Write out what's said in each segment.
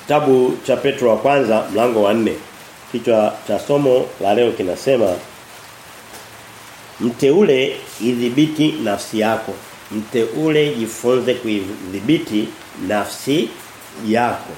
Kitabu cha Petro wa kwanza mlango wa nne Kichwa cha somo la leo kinasema Mteule idhibiti nafsi yako. Mteule jifunze kuidhibiti nafsi yako.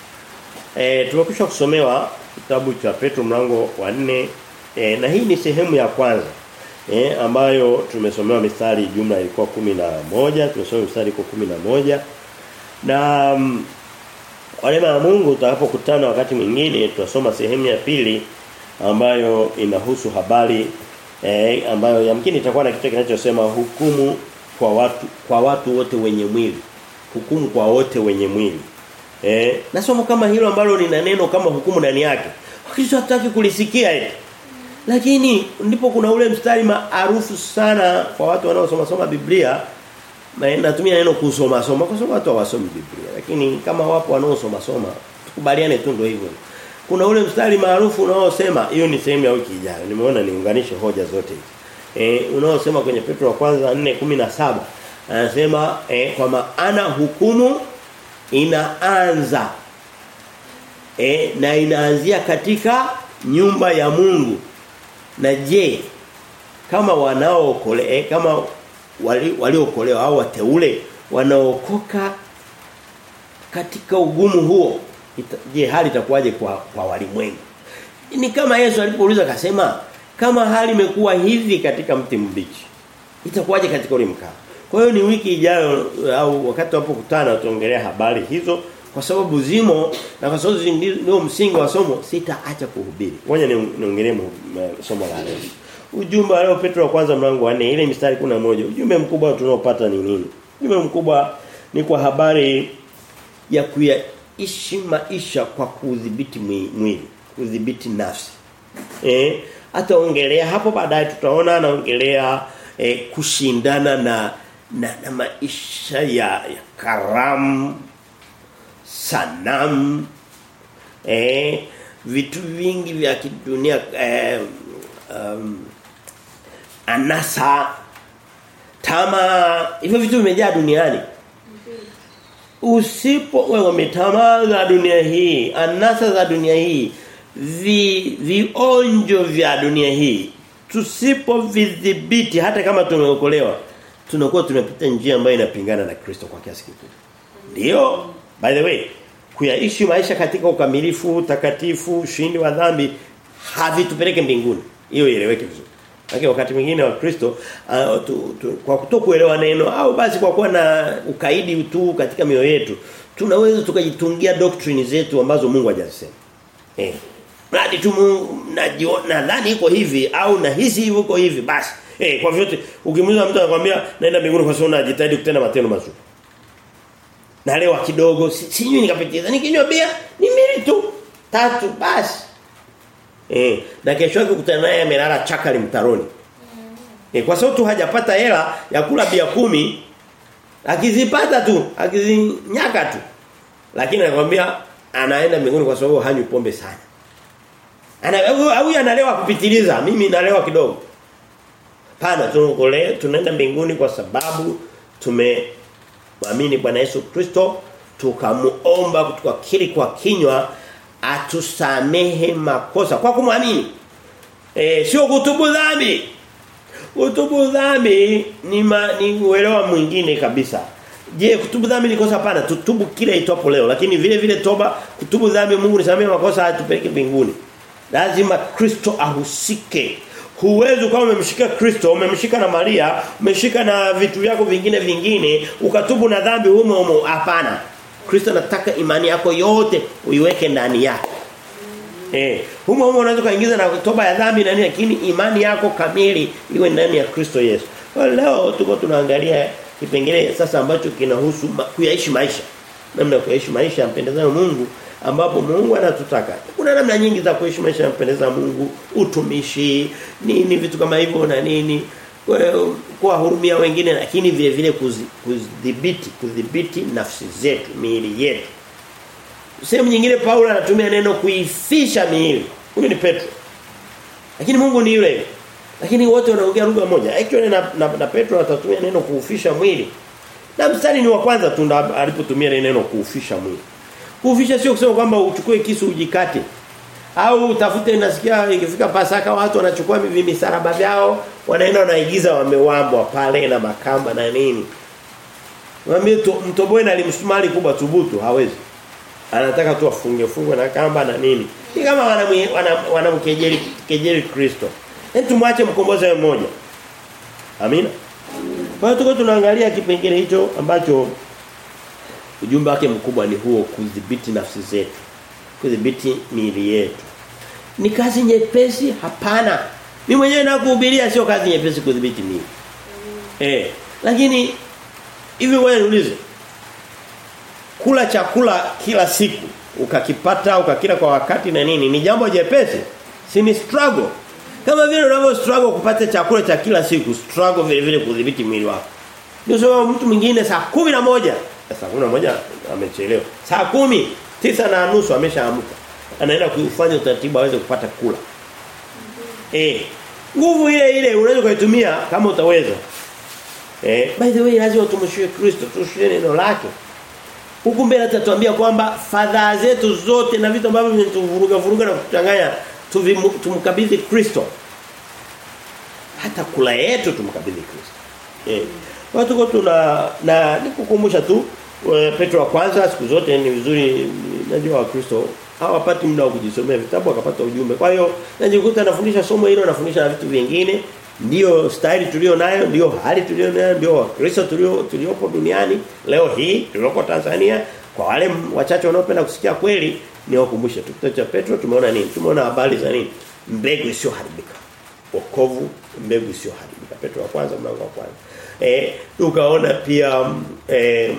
E, tumekwisha kusomewa kitabu cha Petro mlango wa nne e, na hii ni sehemu ya kwanza. E, ambayo tumesomewa mistari jumla ilikuwa kumi na moja tumesoma mistari iko kumi na moja na mm, kwa neema ya Mungu tutakapokutana wakati mwingine tutasoma sehemu ya pili ambayo inahusu habari eh, ambayo yamkini itakuwa na kitu kinachosema hukumu kwa watu kwa watu wote wenye mwili. Hukumu kwa wote wenye mwili. Eh, na somo kama hilo ambalo lina neno kama hukumu ndani yake. Wakristo hataki kulisikia eti. Lakini ndipo kuna ule mstari maarufu sana kwa watu wanaosoma soma Biblia na natumia neno kusoma soma kwa sababu watu hawasomi Biblia lakini kama wapo wanaosoma soma tukubaliane tu ndio hivyo kuna ule mstari maarufu unaosema hiyo ni sehemu ya wiki ijayo nimeona niunganishe hoja zote hizi eh unaosema kwenye Petro wa kwanza 4:17 anasema eh, kwa maana hukumu inaanza eh, na inaanzia katika nyumba ya Mungu na je kama wanaookole eh, kama waliokolewa wali au wateule wanaokoka katika ugumu huo ita, je hali itakuwaje kwa kwa walimwengu ni kama Yesu alipouliza akasema kama hali imekuwa hivi katika mti mbichi itakuwaje katika ule mkaa kwa hiyo ni wiki ijayo au wakati tunapokutana tuongelea habari hizo kwa sababu zimo na kwa sababu ndio msingi wa somo sitaacha kuhubiri ngoja niongelee somo la leo Ujumbe leo Petro wa kwanza mlango wa 4 ile mistari kuna moja Ujumbe mkubwa tunaopata ni nini? Ujumbe mkubwa ni kwa habari ya kuyaishi maisha kwa kudhibiti mwili, kudhibiti nafsi. Eh, ataongelea hapo baadaye tutaona anaongelea eh, kushindana na na, na maisha ya, ya karamu sanamu eh vitu vingi vya kidunia eh, um, anasa tamaa hivyo vitu vimejaa duniani usipo wewe umetamaa za dunia hii anasa za dunia hii vi, vionjo vya dunia hii tusipo vidhibiti hata kama tumeokolewa tunakuwa tunapita njia ambayo inapingana na Kristo kwa kiasi kikubwa ndio by the way kuyaishi maisha katika ukamilifu takatifu ushindi wa dhambi havitupeleke mbinguni hiyo ieleweke vizuri lakini wakati mwingine wa Kristo uh, tu, tu, kwa kutokuelewa neno au basi kwa kuwa na ukaidi tu katika mioyo yetu tunaweza tukajitungia doctrine zetu ambazo Mungu hajasema. Eh. Mradi tu nadhani iko hivi au na hisi hivyo iko hivi basi. Eh kwa vyote ukimuuliza mtu anakuambia naenda mbinguni kwa sababu najitahidi kutenda matendo mazuri. Na leo kidogo sinywi nikapitiza nikinywa bia ni mili tu tatu basi. Eh, na kesho yake kukutana naye amelala chakali mtaroni. Eh, kwa sababu tu hajapata hela ya kula bia kumi akizipata tu, akizinyaka tu. Lakini anakuambia anaenda mbinguni kwa sababu hanywi pombe sana. Ana au analewa kupitiliza, mimi nalewa kidogo. Pana tunakole tunaenda mbinguni kwa sababu tumeamini Bwana Yesu Kristo tukamuomba tukakiri kwa kinywa atusamehe makosa kwa kumwamini. Eh sio kutubu dhambi. Kutubu dhambi ni ma, ni uelewa mwingine kabisa. Je, kutubu dhambi ni kosa hapana? Tutubu kile itopo leo, lakini vile vile toba kutubu dhambi Mungu nisamehe makosa atupeleke mbinguni. Lazima Kristo ahusike. Huwezi kama umemshika Kristo, umemshika na Maria, umeshika na vitu vyako vingine vingine, ukatubu na dhambi humo humo hapana. Kristo anataka imani yako yote uiweke ndani yake. Eh, humo humo unaweza kuingiza na toba ya dhambi na nini lakini imani yako kamili iwe ndani ya Kristo Yesu. Kwa leo tuko tunaangalia kipengele sasa ambacho kinahusu ma, kuyaishi maisha. Namna ya kuyaishi maisha yampendeza Mungu ambapo Mungu anatutaka. Kuna namna nyingi za kuishi maisha yampendeza Mungu, utumishi, nini vitu kama hivyo na nini kuwahurumia wengine lakini vile vile kudhibiti kudhibiti nafsi zetu miili yetu sehemu nyingine Paulo anatumia neno kuifisha miili huyo ni Petro lakini Mungu ni yule lakini wote wanaongea lugha moja actually na, na, na Petro atatumia neno kuufisha mwili na mstari ni wa kwanza tu alipotumia neno kuufisha mwili Kufisha sio kusema kwamba uchukue kisu ujikate. Au utafute nasikia ikifika Pasaka watu wanachukua misaraba vyao, wanaenda wanaigiza wamewambwa pale na makamba na nini. Mwambie mtoboe na limsumari kubwa thubutu hawezi. Anataka tu afunge fungwe na kamba na nini. Ni kama wanamkejeli wana, wana kejeli Kristo. Hebu tumwache mkombozi mmoja. Amina. Kwa hiyo tuko tunaangalia kipengele hicho ambacho ujumbe wake mkubwa ni huo kudhibiti nafsi zetu. Kudhibiti miili yetu. Ni kazi nyepesi? Hapana. Mimi mwenyewe nakuhubiria sio kazi nyepesi kudhibiti miili. Eh, lakini hivi wewe niulize. Kula chakula kila siku ukakipata ukakila kwa wakati na nini ni jambo jepesi? Si ni struggle. Kama vile unavyo struggle kupata chakula cha kila siku, struggle vile vile kudhibiti mwili wako. Ndio sababu mtu mwingine saa kumi na moja saa kumi na moja amechelewa. Saa kumi tisa na nusu ameshaamka. Anaenda kufanya utaratibu aweze kupata kula. Eh. Nguvu ile ile unaweza kuitumia kama utaweza. Eh, by the way lazima tumshie Kristo, tushie neno lake. Huku mbele atatuambia kwamba fadhaa zetu zote na vitu ambavyo vinatuvuruga vuruga na kuchanganya tumkabidhi Kristo. Hata kula yetu tumkabidhi Kristo. Eh. Kwa tuko tuna na nikukumbusha tu Petro wa kwanza siku zote ni vizuri najua wa Kristo hawapati muda wa kujisomea vitabu akapata ujumbe. Kwa hiyo najikuta nafundisha somo hilo nafundisha na vitu vingine ndio staili tulio nayo ndio hali tulio nayo ndio Kristo tulio tuliopo duniani leo hii tulioko Tanzania kwa wale wachache wanaopenda kusikia kweli ni wakumbushe tu kitabu cha Petro tumeona nini tumeona habari za nini mbegu isiyoharibika wokovu mbegu isiyoharibika Petro wa kwanza mlango wa kwanza eh tukaona pia eh,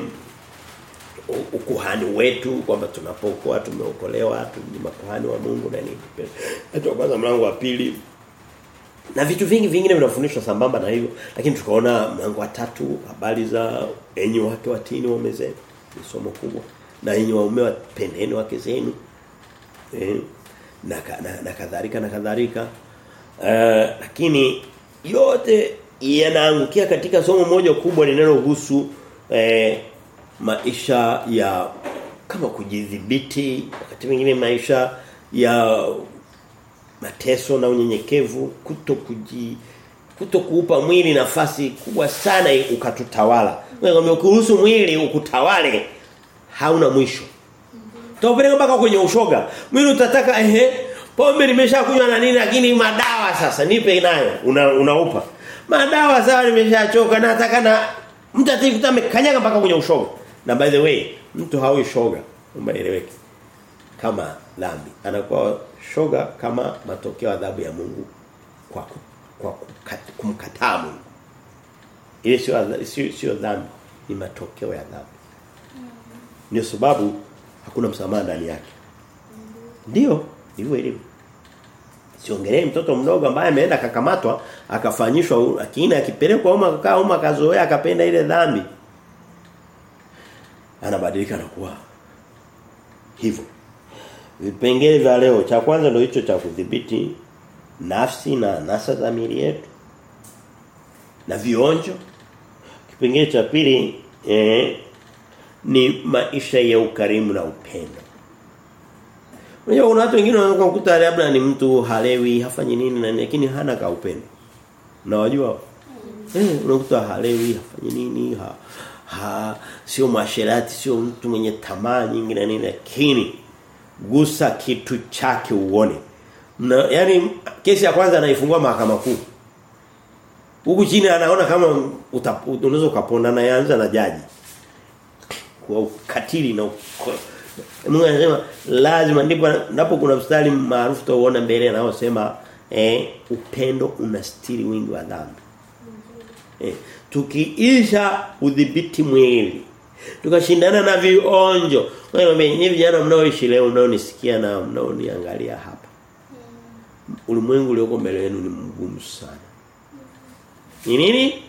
ukuhani wetu kwamba tunapokuwa tumeokolewa ni makuhani wa Mungu na nini Petro wa kwanza mlango wa pili na vitu vingi vingine vinafundishwa sambamba na hivyo lakini tukaona mlango wa tatu habari za enyi wake watini wamezeni ni somo kubwa na enyi waume wapendeni wake zenu eh, na, na, na kadhalika na kadhalika uh, lakini yote yanaangukia katika somo moja kubwa linalohusu eh, maisha ya kama kujidhibiti wakati mwingine maisha ya mateso na unyenyekevu kuto kuji kuto kuupa mwili nafasi kubwa sana ukatutawala. Wewe ukiruhusu mwili ukutawale hauna mwisho. Tupeleka mpaka kwenye ushoga. Mwili utataka ehe pombe nimeshakunywa na nini lakini madawa sasa nipe nayo una, unaupa. Madawa sawa nimeshachoka nataka na mtu atakikuta amekanyaga mpaka kwenye ushoga. Na by the way mtu hawi shoga umeeleweke kama dhambi. Anakuwa shoga kama matokeo adhabu ya Mungu kwa kwa kumkataa Mungu. Ile sio sio sio dhambi, ni matokeo ya dhambi. Ndio sababu hakuna msamaha ndani yake. Ndio, ndivyo ilivyo. Siongelee mtoto mdogo ambaye ameenda akakamatwa, akafanyishwa lakini akipelekwa uma akakaa uma akazoea akapenda ile dhambi. Anabadilika na kuwa hivyo. Vipengele vya leo cha kwanza ndio hicho cha kudhibiti nafsi na nasa za miili yetu. Na vionjo. Kipengele cha pili eh, ni maisha ya ukarimu na upendo. Unajua kuna watu wengine wanaweza kukuta labda ni mtu halewi, hafanyi nini na lakini hana ka upendo. Unawajua? Eh, unakuta halewi, hafanyi nini, ha, ha sio masherati, sio mtu mwenye tamaa nyingi na nini lakini gusa kitu chake uone. Mna, yani kesi ya kwanza anaifungua mahakama kuu. Huku chini anaona kama unaweza ukapona na yanza na jaji. Kwa ukatili na Mungu anasema lazima ndipo napo kuna mstari maarufu tuona mbele anaosema eh upendo unastiri wingi wa dhambi. Eh tukiisha udhibiti mwili tukashindana na vionjo. Wewe nyinyi vijana mnaoishi leo mnaonisikia na mnaoniangalia hapa. Ulimwengu ulioko mbele yenu ni mgumu sana. Ni nini?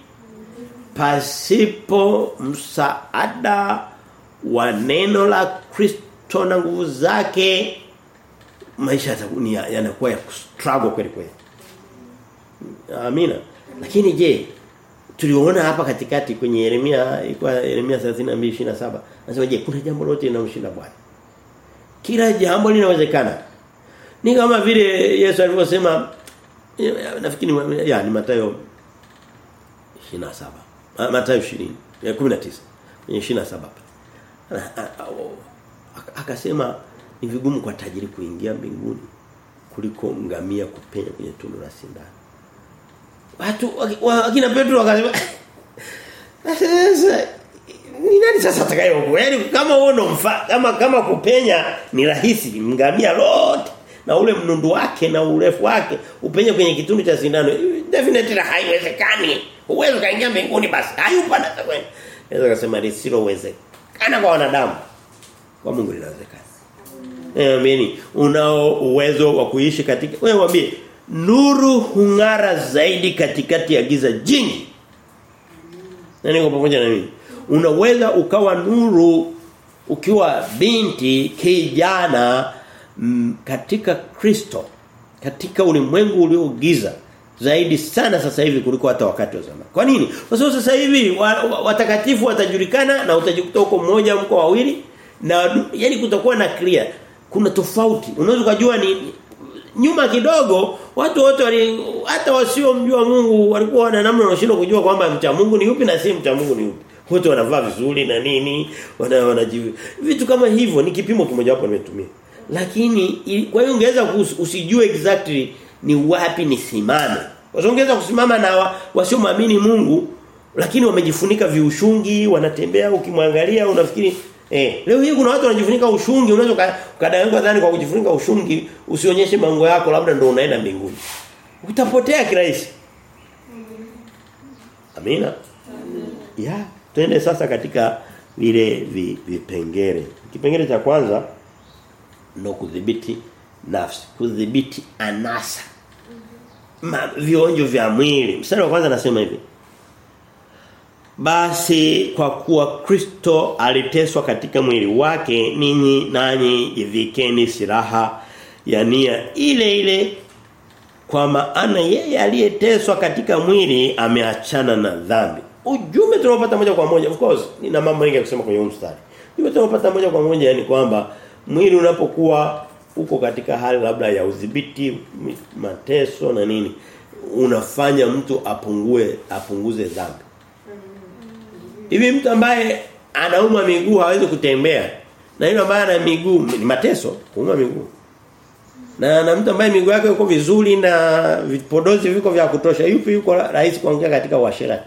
Pasipo msaada wa neno la Kristo na nguvu zake maisha yanakuwa ya struggle kweli kweli. Amina. Lakini je, tuliona hapa katikati kwenye Yeremia ilikuwa Yeremia 32:27 anasema je kuna jambo lote linalomshinda Bwana Kila jambo linawezekana. Ni kama vile Yesu alivyosema nafikiri ya ni Mathayo 27. Mathayo 20. 19. Kwenye 27. Akasema ni vigumu kwa tajiri kuingia mbinguni kuliko ngamia kupenya kwenye tundu la sindano. Watu wakina Petro wakasema sasa ni nani sasa atakayeokoa? Yaani kama uone mfa kama kama kupenya ni rahisi ngamia lote na ule mnundu wake na urefu wake upenye kwenye kitundu cha sindano definitely haiwezekani. Uwezo kaingia mbinguni basi. Hayupo na kwenda. Naweza kusema lisilowezekana kwa wanadamu. Kwa Mungu linawezekana. Eh amini. Unao uwezo wa kuishi katika wewe mwambie nuru hung'ara zaidi katikati ya giza jingi. Na niko pamoja na mimi. Unaweza ukawa nuru ukiwa binti kijana m, katika Kristo katika ulimwengu uliogiza zaidi sana sasa hivi kuliko hata wakati wa zamani. Kwa nini? Kwa sababu sasa hivi watakatifu wa, wa watajulikana na utajikuta huko mmoja mko wawili na yani kutakuwa na clear. Kuna tofauti. Unaweza kujua ni nyuma kidogo watu wote wali hata wasiomjua Mungu walikuwa wana namna wanashindwa kujua kwamba mcha Mungu ni yupi na si mcha Mungu ni yupi. Wote wanavaa vizuri na nini, wana wanajivu. Vitu kama hivyo ni kipimo kimoja hapo nimetumia. Lakini kwa hiyo ungeweza usijue exactly ni wapi nisimame. Wazongeza kusimama na wasiomwamini Mungu lakini wamejifunika viushungi, wanatembea ukimwangalia unafikiri eh leo hii kuna watu wanajifunika ushungi unaweza ukadanganywa dhani kwa kujifunika ushungi usionyeshe mango yako labda ndio unaenda mbinguni. Utapotea kirahisi. Amina. Amina. Ya, twende sasa katika vile vipengele. Kipengele cha kwanza ndo kudhibiti nafsi, kudhibiti anasa. Ma, vionjo vya mwili. Mstari wa kwanza nasema hivi. Basi kwa kuwa Kristo aliteswa katika mwili wake ninyi nanyi jivikeni silaha ya nia ile ile kwa maana yeye aliyeteswa katika mwili ameachana na dhambi. Ujumbe tunaopata moja kwa moja of course nina mambo mengi ya kusema kwenye mstari. Ujumbe tunaopata moja kwa moja yani kwamba mwili unapokuwa uko katika hali labda ya udhibiti mateso na nini unafanya mtu apungue apunguze dhambi. Hivi mtu ambaye anauma miguu hawezi kutembea na yule ambaye ana miguu ni mateso kuuma miguu. Na na mtu ambaye miguu yake iko vizuri na vipodozi viko vya kutosha yupi yuko rahisi kuongea katika uasherati.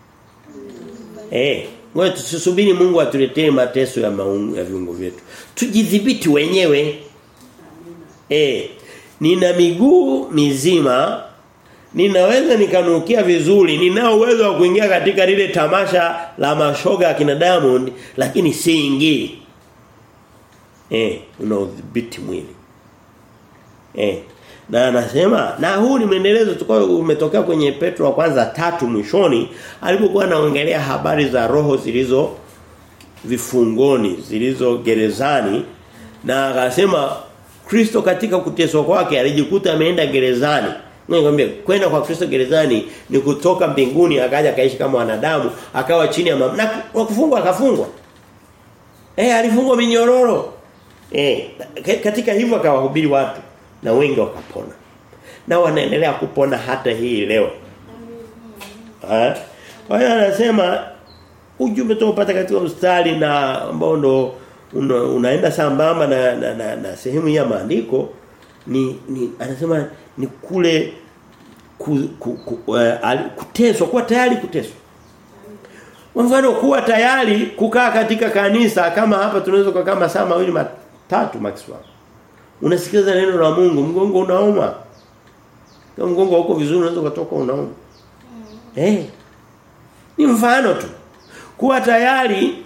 Eh, ngoja tusisubiri Mungu atuletee mateso ya maungu, ya viungo vyetu. Tujidhibiti wenyewe. Eh, nina miguu mizima ninaweza nikanukia vizuri ninao uwezo wa kuingia katika lile tamasha la mashoga kina Diamond lakini siingii eh unaudhibiti mwili eh na anasema na huu ni mwendelezo tukao umetokea kwenye Petro wa kwanza tatu mwishoni alipokuwa anaongelea habari za roho zilizo vifungoni zilizo gerezani na akasema Kristo katika kuteswa kwake alijikuta ameenda gerezani Nikwambia kwenda kwa Kristo gerezani ni kutoka mbinguni akaja kaishi kama wanadamu akawa chini ya mamlaka na kufungwa akafungwa. Eh alifungwa minyororo. Eh katika hivyo akawahubiri watu na wengi wakapona. Na wanaendelea kupona hata hii leo. Eh? Kwa hiyo anasema ujumbe tunaopata katika mstari na ambao ndo una, unaenda sambamba na, na, na, na sehemu ya maandiko ni, ni anasema ni kule ku, ku, ku, uh, kuteswa kuwa tayari kuteswa mfano kuwa tayari kukaa katika kanisa kama hapa tunaweza kukaa masaa mawili matatu maximum unasikiliza neno la Mungu mgongo unauma kama mgongo uko vizuri unaweza kutoka unauma eh hey. ni mfano tu kuwa tayari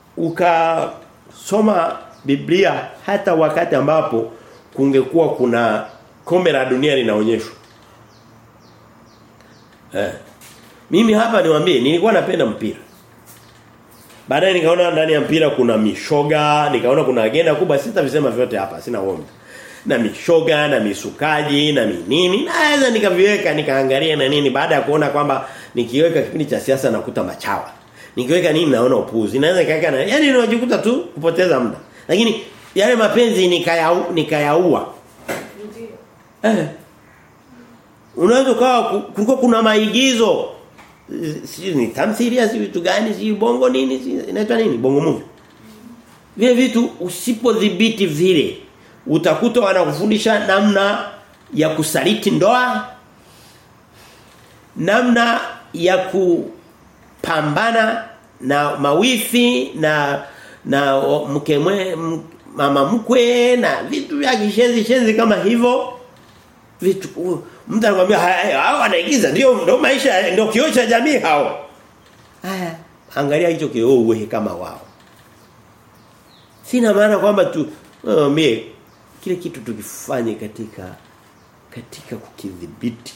ukasoma Biblia hata wakati ambapo kungekuwa kuna kombe la dunia linaonyeshwa. Eh. Mimi hapa niwaambie nilikuwa napenda mpira. Baadaye nikaona ndani ya mpira kuna mishoga, nikaona kuna agenda kubwa sitavisema vyote hapa, sina uongo. Na mishoga na misukaji na minini. Naweza nikaviweka nikaangalia na nini baada ya kuona kwamba nikiweka kipindi cha siasa nakuta machawa. Nikiweka nini naona upuzi. Naweza nikaweka na yani ninajikuta tu kupoteza muda. Lakini yale mapenzi nikaya nikayaua. Eh. Unaweza kawa kulikuwa kuna maigizo si ni tamthilia si vitu gani si bongo nini si inaitwa nini bongo movie. Vile vitu usipodhibiti vile utakuta wanakufundisha namna ya kusaliti ndoa namna ya kupambana na mawifi na na mke mwe, mama mkwe na vitu vya kishenzi shenzi kama hivyo vitu mtu anakuambia hao wanaigiza ndio ndio maisha ndio kioo cha jamii hao haya angalia hicho kioo uwe kama wao sina maana kwamba tu uh, mie kile kitu tukifanye katika katika kukidhibiti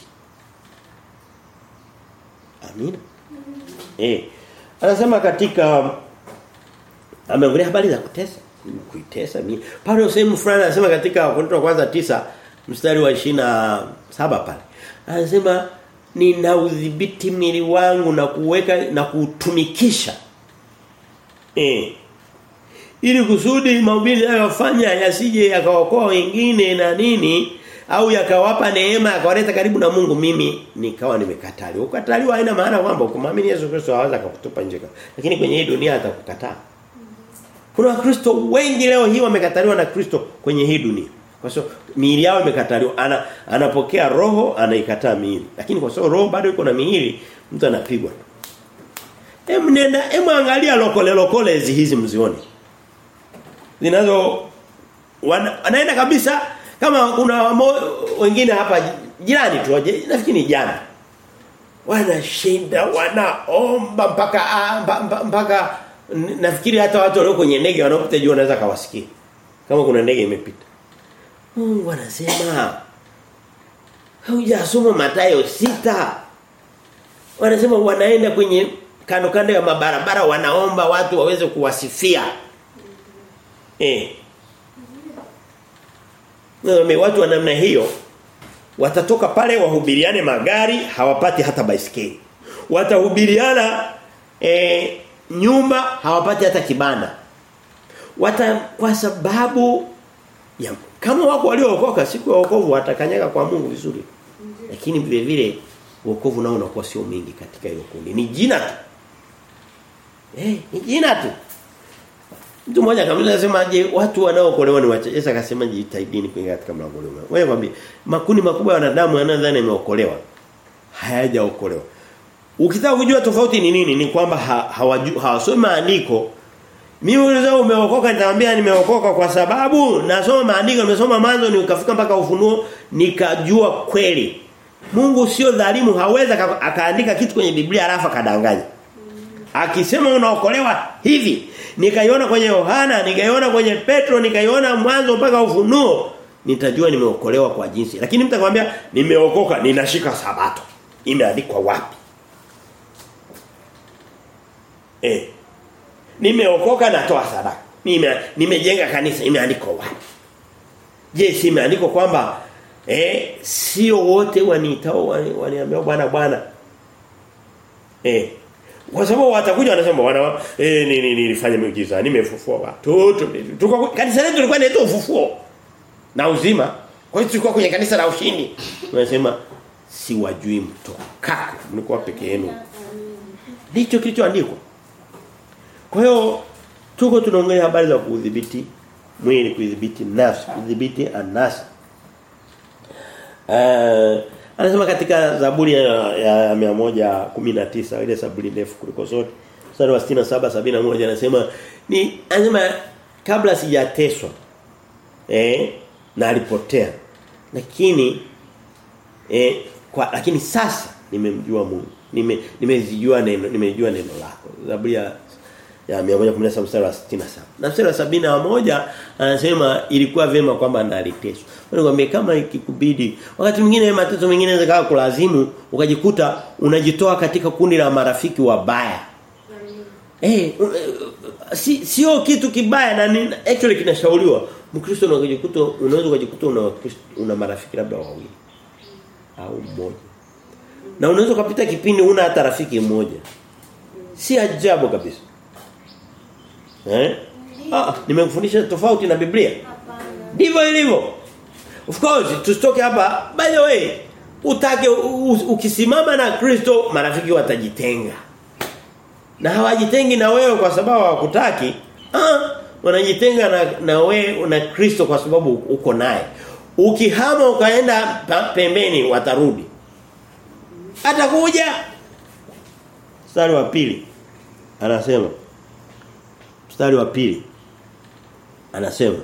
amina eh anasema katika ameongelea habari za kutesa kuitesa mimi Paulo sehemu fulani anasema katika Korinto kwanza tisa mstari wa saba pale anasema nina udhibiti mwili wangu na kuweka na kutumikisha eh ili kusudi mahubiri yanayofanya yasije yakaokoa wengine na nini au yakawapa neema yakawaleta karibu na Mungu mimi nikawa nimekataliwa. Ukataliwa haina maana kwamba ukimwamini Yesu Kristo haweza kukutupa nje. Lakini kwenye hii dunia atakukataa. Kuna wakristo wengi leo hii wamekataliwa na Kristo kwenye hii dunia. Kwa sababu miili yao imekataliwa. Ana, anapokea roho anaikataa miili. Lakini kwa sababu roho bado iko na miili mtu anapigwa. Hem nenda hem angalia lokole lokole hizi mzioni. Zinazo wanaenda kabisa kama kuna wengine hapa jirani tu nafikiri jana wanashinda wanaomba mpaka mpaka nafikiri hata watu walio kwenye ndege wanaopita juu wanaweza kawasikia kama kuna ndege imepita Mungu anasema hujasoma Mathayo sita wanasema wanaenda kwenye kando kando ya mabarabara wanaomba watu waweze kuwasifia eh na watu wa namna hiyo watatoka pale wahubiriane magari hawapati hata baisikeli. Watahubiriana e, nyumba hawapati hata kibanda. Wata kwa sababu ya kama wako waliookoka siku ya wokovu watakanyaga kwa Mungu vizuri. Lakini vile vile wokovu nao unakuwa sio mingi katika hiyo kundi. Ni jina tu. Eh, ni jina tu. Mtu mmoja kabisa anasema je watu wanaookolewa ni wachache. Yesu akasema jitahidini kuingia katika mlango ule. Wewe mwambie makundi makubwa ya wanadamu yanadhani yameokolewa. Hayajaokolewa. Ukitaka kujua tofauti ni nini ni kwamba hawasomi ha, ha, maandiko. Mimi unaweza umeokoka nitamwambia nimeokoka kwa sababu nasoma maandiko nimesoma mwanzo nikafika mpaka ufunuo nikajua kweli. Mungu sio dhalimu haweza akaandika kitu kwenye Biblia alafu akadanganya. Akisema unaokolewa hivi nikaiona kwenye Yohana, nikaiona kwenye Petro, nikaiona mwanzo mpaka ufunuo, nitajua nimeokolewa kwa jinsi. Lakini mtu akwambia nimeokoka, ninashika sabato. Imeandikwa wapi? Eh. Nimeokoka natoa sadaka. Nime nimejenga kanisa, imeandikwa wapi? Je, si imeandikwa kwamba eh sio wote waniitao waniambia bwana bwana. Eh kwa sababu watakuja wanasema wana eh ni ni nilifanya miujiza nimefufua watu tuko kanisa letu lilikuwa linaitwa ufufuo na uzima kwa hiyo tulikuwa kwenye kanisa la ushindi wanasema si wajui mtoka mlikuwa peke yenu ndicho kilichoandikwa kwa hiyo tuko tunaongelea habari za kudhibiti mwili kudhibiti nafsi kudhibiti anasa uh, Anasema katika Zaburi ya, ya 119 ile Zaburi ndefu kuliko zote. Mstari wa 67 71 anasema ni anasema kabla sijateswa eh na alipotea. Lakini eh kwa lakini sasa nimemjua Mungu. Nime nimezijua neno nimejua neno lako. Zaburi ya ya 117 mstari wa 67. Na mstari wa 71 anasema ilikuwa vema kwamba ndaliteswa. Nikwambia kama ikikubidi wakati mwingine mateso mengine yanaweza kulazimu ukajikuta unajitoa katika kundi la marafiki wabaya. Eh si sio kitu kibaya na ni, actually kinashauriwa. Mkristo unajikuta unaweza kujikuta una una marafiki labda wawili au mmoja. Na unaweza kupita kipindi una hata rafiki mmoja. Si ajabu kabisa. Eh? Ah, nimekufundisha tofauti na Biblia. Hapana. Ndivyo ilivyo. Of course, tusitoke hapa. By the way, utake u- u- ukisimama na Kristo marafiki watajitenga. Na hawajitengi na wewe kwa sababu hawakutaki. Ah, wanajitenga na na wewe na Kristo kwa sababu uko naye. Ukihama ukaenda pa- pembeni watarudi. Atakuja. Mstari wa pili anasema mstari wa pili anasema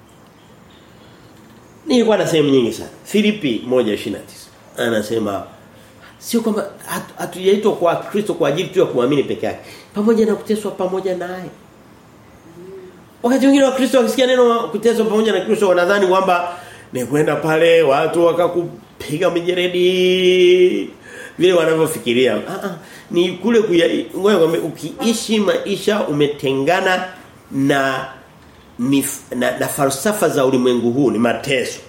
Nilikuwa na sehemu nyingi sana. Filipi 1:29 anasema sio kwamba hatu- hatujaitwa kwa Kristo kwa ajili tu ya kuamini peke yake. Pamoja na kuteswa pamoja naye. Wakati mwingine wa Kristo wakisikia neno kuteswa pamoja na Kristo wanadhani kwamba ni kwenda pale watu wakakupiga mijeredi vile wanavyofikiria. Ah ah ni kule kuya ngoja nikwambie, ukiishi maisha umetengana na mif, na, na falsafa za ulimwengu huu ni mateso.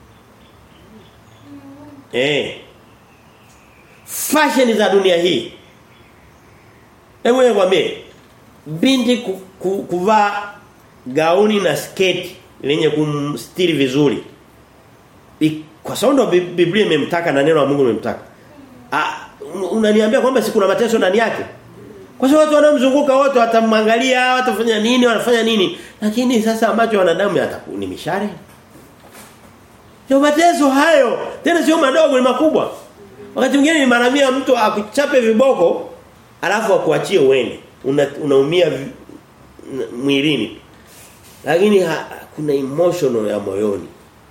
Eh. Fashion za dunia hii. Hebu nikwambie binti ku, ku, kuvaa gauni na sketi lenye kumstiri vizuri. Bi- Kwa sababu ndo Bi- Biblia imemtaka na neno la Mungu limemtaka. Ah un- unaniambia kwamba si kuna mateso ndani yake? Kwa sababu watu wanaomzunguka wote watamwangalia, watafanya nini, wanafanya nini. Lakini sasa macho ya wanadamu yataku ni mishare. Ndio mateso hayo. Tena sio madogo ni makubwa. Wakati mwingine ni mara mia mtu akuchape viboko alafu akuachie uende. Una, unaumia vi- n- mwilini. Lakini ha, kuna emotional ya moyoni.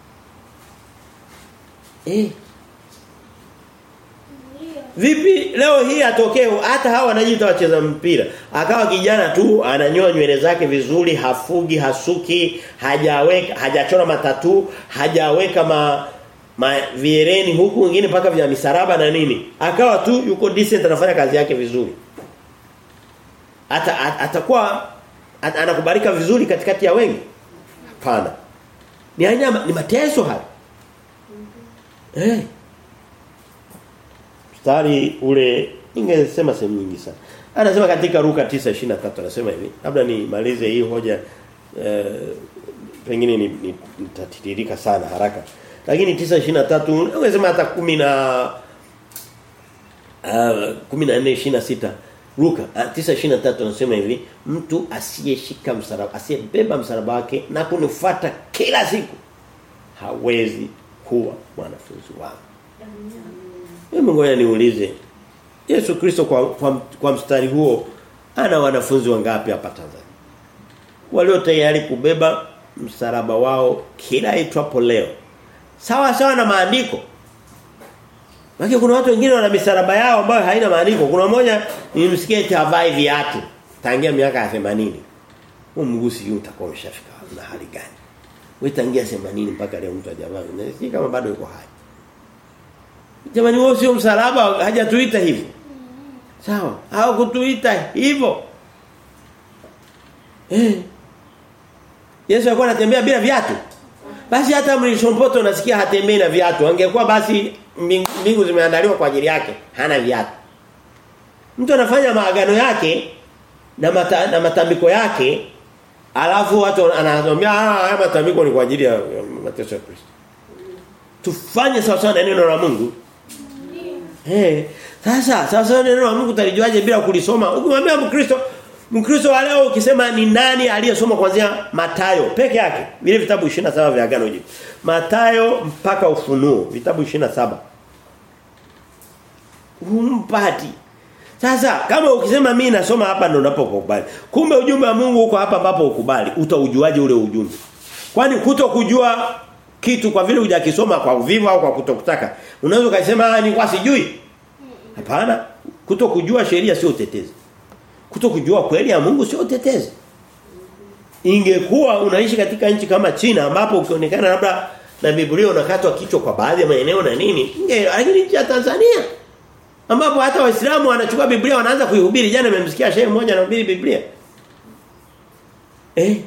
Eh, Ndio. Vipi leo hii atokee hata hawa wanajiita wacheza mpira. Akawa kijana tu ananyoa nywele zake vizuri, hafugi, hasuki, hajaweka hajachora matatu, hajaweka ma, ma viereni huku wengine paka vya misaraba na nini. Akawa tu yuko decent anafanya kazi yake vizuri. Ata at- atakuwa at, anakubalika vizuri katikati ya wengi. Hapana. Ni hanya ni mateso haya. Eh mstari ule ningesema sehemu nyingi sana. Anasema katika Luka 9:23 anasema hivi. Labda nimalize hii hoja eh, pengine ni- ni- nitatiririka sana haraka. Lakini 9:23 ungesema hata 10 na uh, 14:26 Luka ah, 9:23 anasema hivi mtu asiyeshika msalaba asiyebeba msalaba wake na kunifuata kila siku hawezi kuwa mwanafunzi wangu. Mimi ngoja niulize. Yesu Kristo kwa, kwa kwa mstari huo ana wanafunzi wangapi hapa Tanzania? Walio tayari kubeba msalaba wao kila itwapo leo. Sawa sawa na maandiko. Lakini kuna watu wengine wana misalaba yao ambayo haina maandiko. Kuna mmoja nilimsikia eti havai viatu tangia miaka ya 80. Huu mgusi huu utakuwa umeshafika na hali gani? Wewe tangia 80 mpaka leo mtu hajavaa. Na si kama bado yuko hai. Jamani wao sio msalaba hajatuita hivyo. Sawa? Au kutuita hivyo. Eh. Yesu alikuwa anatembea bila viatu. Basi hata mlishompoto unasikia hatembei na viatu. Angekuwa basi mbingu, mbingu zimeandaliwa kwa ajili yake, hana viatu. Mtu anafanya maagano yake na mata, na matambiko yake alafu watu anazomea ah haya matambiko ni kwa ajili ya, ya mateso ya Kristo. Tufanye sawa sawa na neno la Mungu. Eh, sasa sasa neno la Mungu utalijuaje bila kulisoma? Ukimwambia Mkristo, Mkristo wa leo ukisema ni nani aliyesoma kuanzia Matayo peke yake, vile vitabu 27 vya agano jipya. Matayo mpaka Ufunuo, vitabu 27. Humpati. Sasa kama ukisema mimi nasoma hapa ndo unapokubali. Kumbe ujumbe wa Mungu uko hapa ambapo ukubali. Utaujuaje ule ujumbe? Kwani kuto kujua kitu kwa vile hujakisoma kwa uvivu au kwa kutokutaka. Unaweza kusema ni kwa sijui. Hapana. Kuto kujua sheria sio utetezi. Kuto kujua kweli ya Mungu sio utetezi. Ingekuwa unaishi katika nchi kama China ambapo ukionekana labda na Biblia unakatwa kichwa kwa baadhi ya maeneo na nini, inge lakini nchi ya Tanzania ambapo hata Waislamu wanachukua Biblia wanaanza kuihubiri. Jana nimemsikia shehe mmoja anahubiri Biblia. Eh?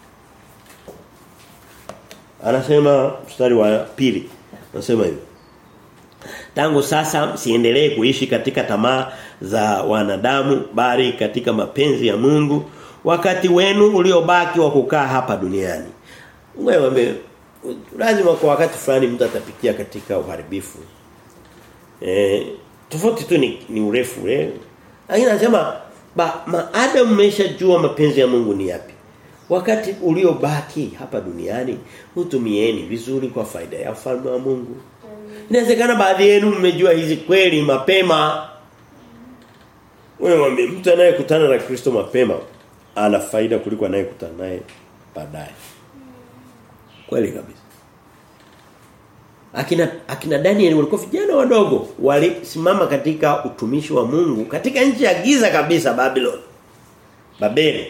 Anasema mstari wa pili. Anasema hivi. Tangu sasa msiendelee kuishi katika tamaa za wanadamu bali katika mapenzi ya Mungu wakati wenu uliobaki wa kukaa hapa duniani. Wewe lazima kwa wakati fulani mtu atapitia katika uharibifu. Eh, tofauti tu ni, ni urefu eh. Lakini anasema ba maadamu mmeshajua mapenzi ya Mungu ni yapi. Wakati uliobaki hapa duniani utumieni vizuri kwa faida ya ufalme wa Mungu. Inawezekana baadhi yenu mmejua hizi kweli mapema. Wewe mtu anayekutana na Kristo mapema ana faida kuliko anayekutana naye baadaye. Kweli kabisa. Akina akina Daniel walikuwa vijana wadogo walisimama katika utumishi wa Mungu katika nchi ya giza kabisa Babylon. Babeli.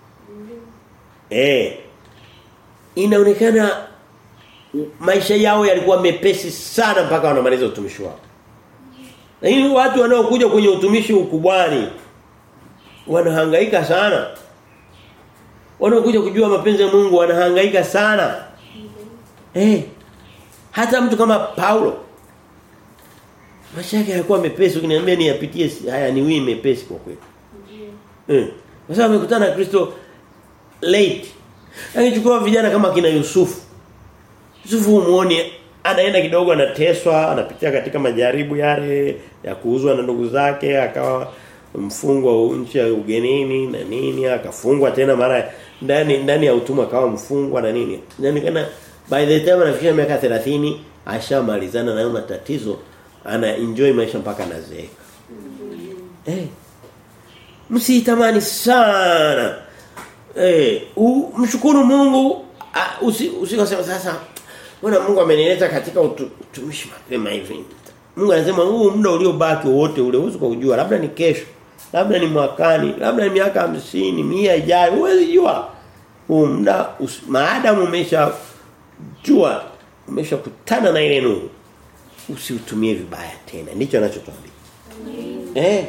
Eh. Inaonekana maisha yao yalikuwa mepesi sana mpaka wanamaliza utumishi wao. Lakini watu wanaokuja kwenye utumishi ukubwani wanahangaika sana. Wanaokuja kujua mapenzi ya Mungu wanahangaika sana. Eh. Hata mtu kama Paulo maisha yake yalikuwa mepesi ukiniambia ni yapitie haya ni wii mepesi kwa kweli. Eh. Kwa sababu amekutana na Kristo late. Lakini chukua vijana kama kina Yusufu. Yusufu muone anaenda kidogo anateswa, anapitia katika majaribu yale ya kuuzwa na ndugu zake, akawa mfungwa nchi ya ugenini na nini, akafungwa tena mara ndani ndani ya utumwa akawa mfungwa na nini. Yaani kana by the time anafikia miaka 30 ashamalizana na matatizo, ana enjoy maisha mpaka anazeeka. Eh. Msitamani sana. Eh, mshukuru Mungu usikosema sasa Mbona Mungu amenileta katika utumishi mapema hivi? Mungu anasema huu muda uliobaki wote ule usiku kujua labda ni kesho, labda ni mwakani, labda ni miaka hamsini mia ijayo, huwezi jua. Huu muda maadamu umesha jua umeshakutana na ile nuru usiutumie vibaya tena. Ndicho anachotuambia. Eh.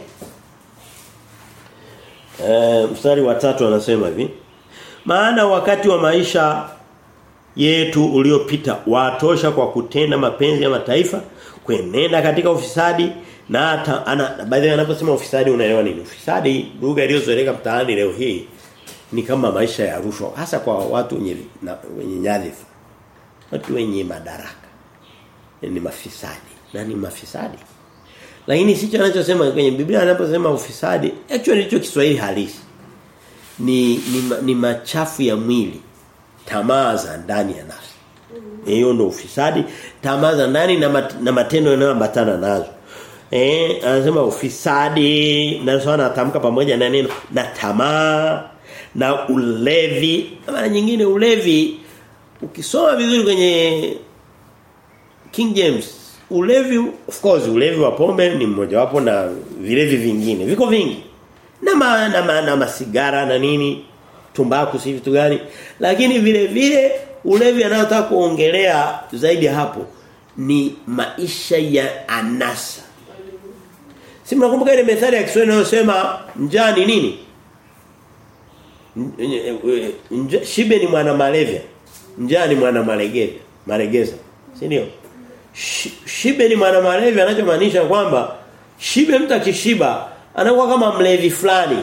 Eh, mstari wa tatu anasema hivi. Maana wakati wa maisha yetu uliopita watosha kwa kutenda mapenzi ya mataifa kuenenda katika ufisadi na ana baadhi anaposema ufisadi unaelewa nini ufisadi lugha iliyozoeleka mtaani leo hii ni kama maisha ya rushwa hasa kwa watu wenye na, wenye nyadhifa watu wenye madaraka ni mafisadi na ni mafisadi lakini sicho anachosema kwenye Biblia anaposema ufisadi actually ndicho Kiswahili halisi ni ni, ni machafu ya mwili tamaa za ndani ya nafsi. Hiyo ndio ufisadi, tamaa za ndani na, mat, na matendo yanayoambatana nazo. Eh, anasema ufisadi na sawa anatamka pamoja na neno na tamaa na ulevi. Mara nyingine ulevi ukisoma vizuri kwenye King James ulevi of course ulevi wa pombe ni mmoja wapo na vilevi vingine. Viko vingi. Na ma, na, ma, na masigara na nini tumbaku si vitu gani lakini vile vile ulevi anayotaka kuongelea zaidi hapo ni maisha ya anasa si mnakumbuka ile methali ya Kiswahili inayosema njaa ni nini Nja, shibe ni mwana malevya njaa ni mwana malegeza malegeza si ndio shibe ni mwana malevya anachomaanisha kwamba shibe mtu akishiba anakuwa kama mlevi fulani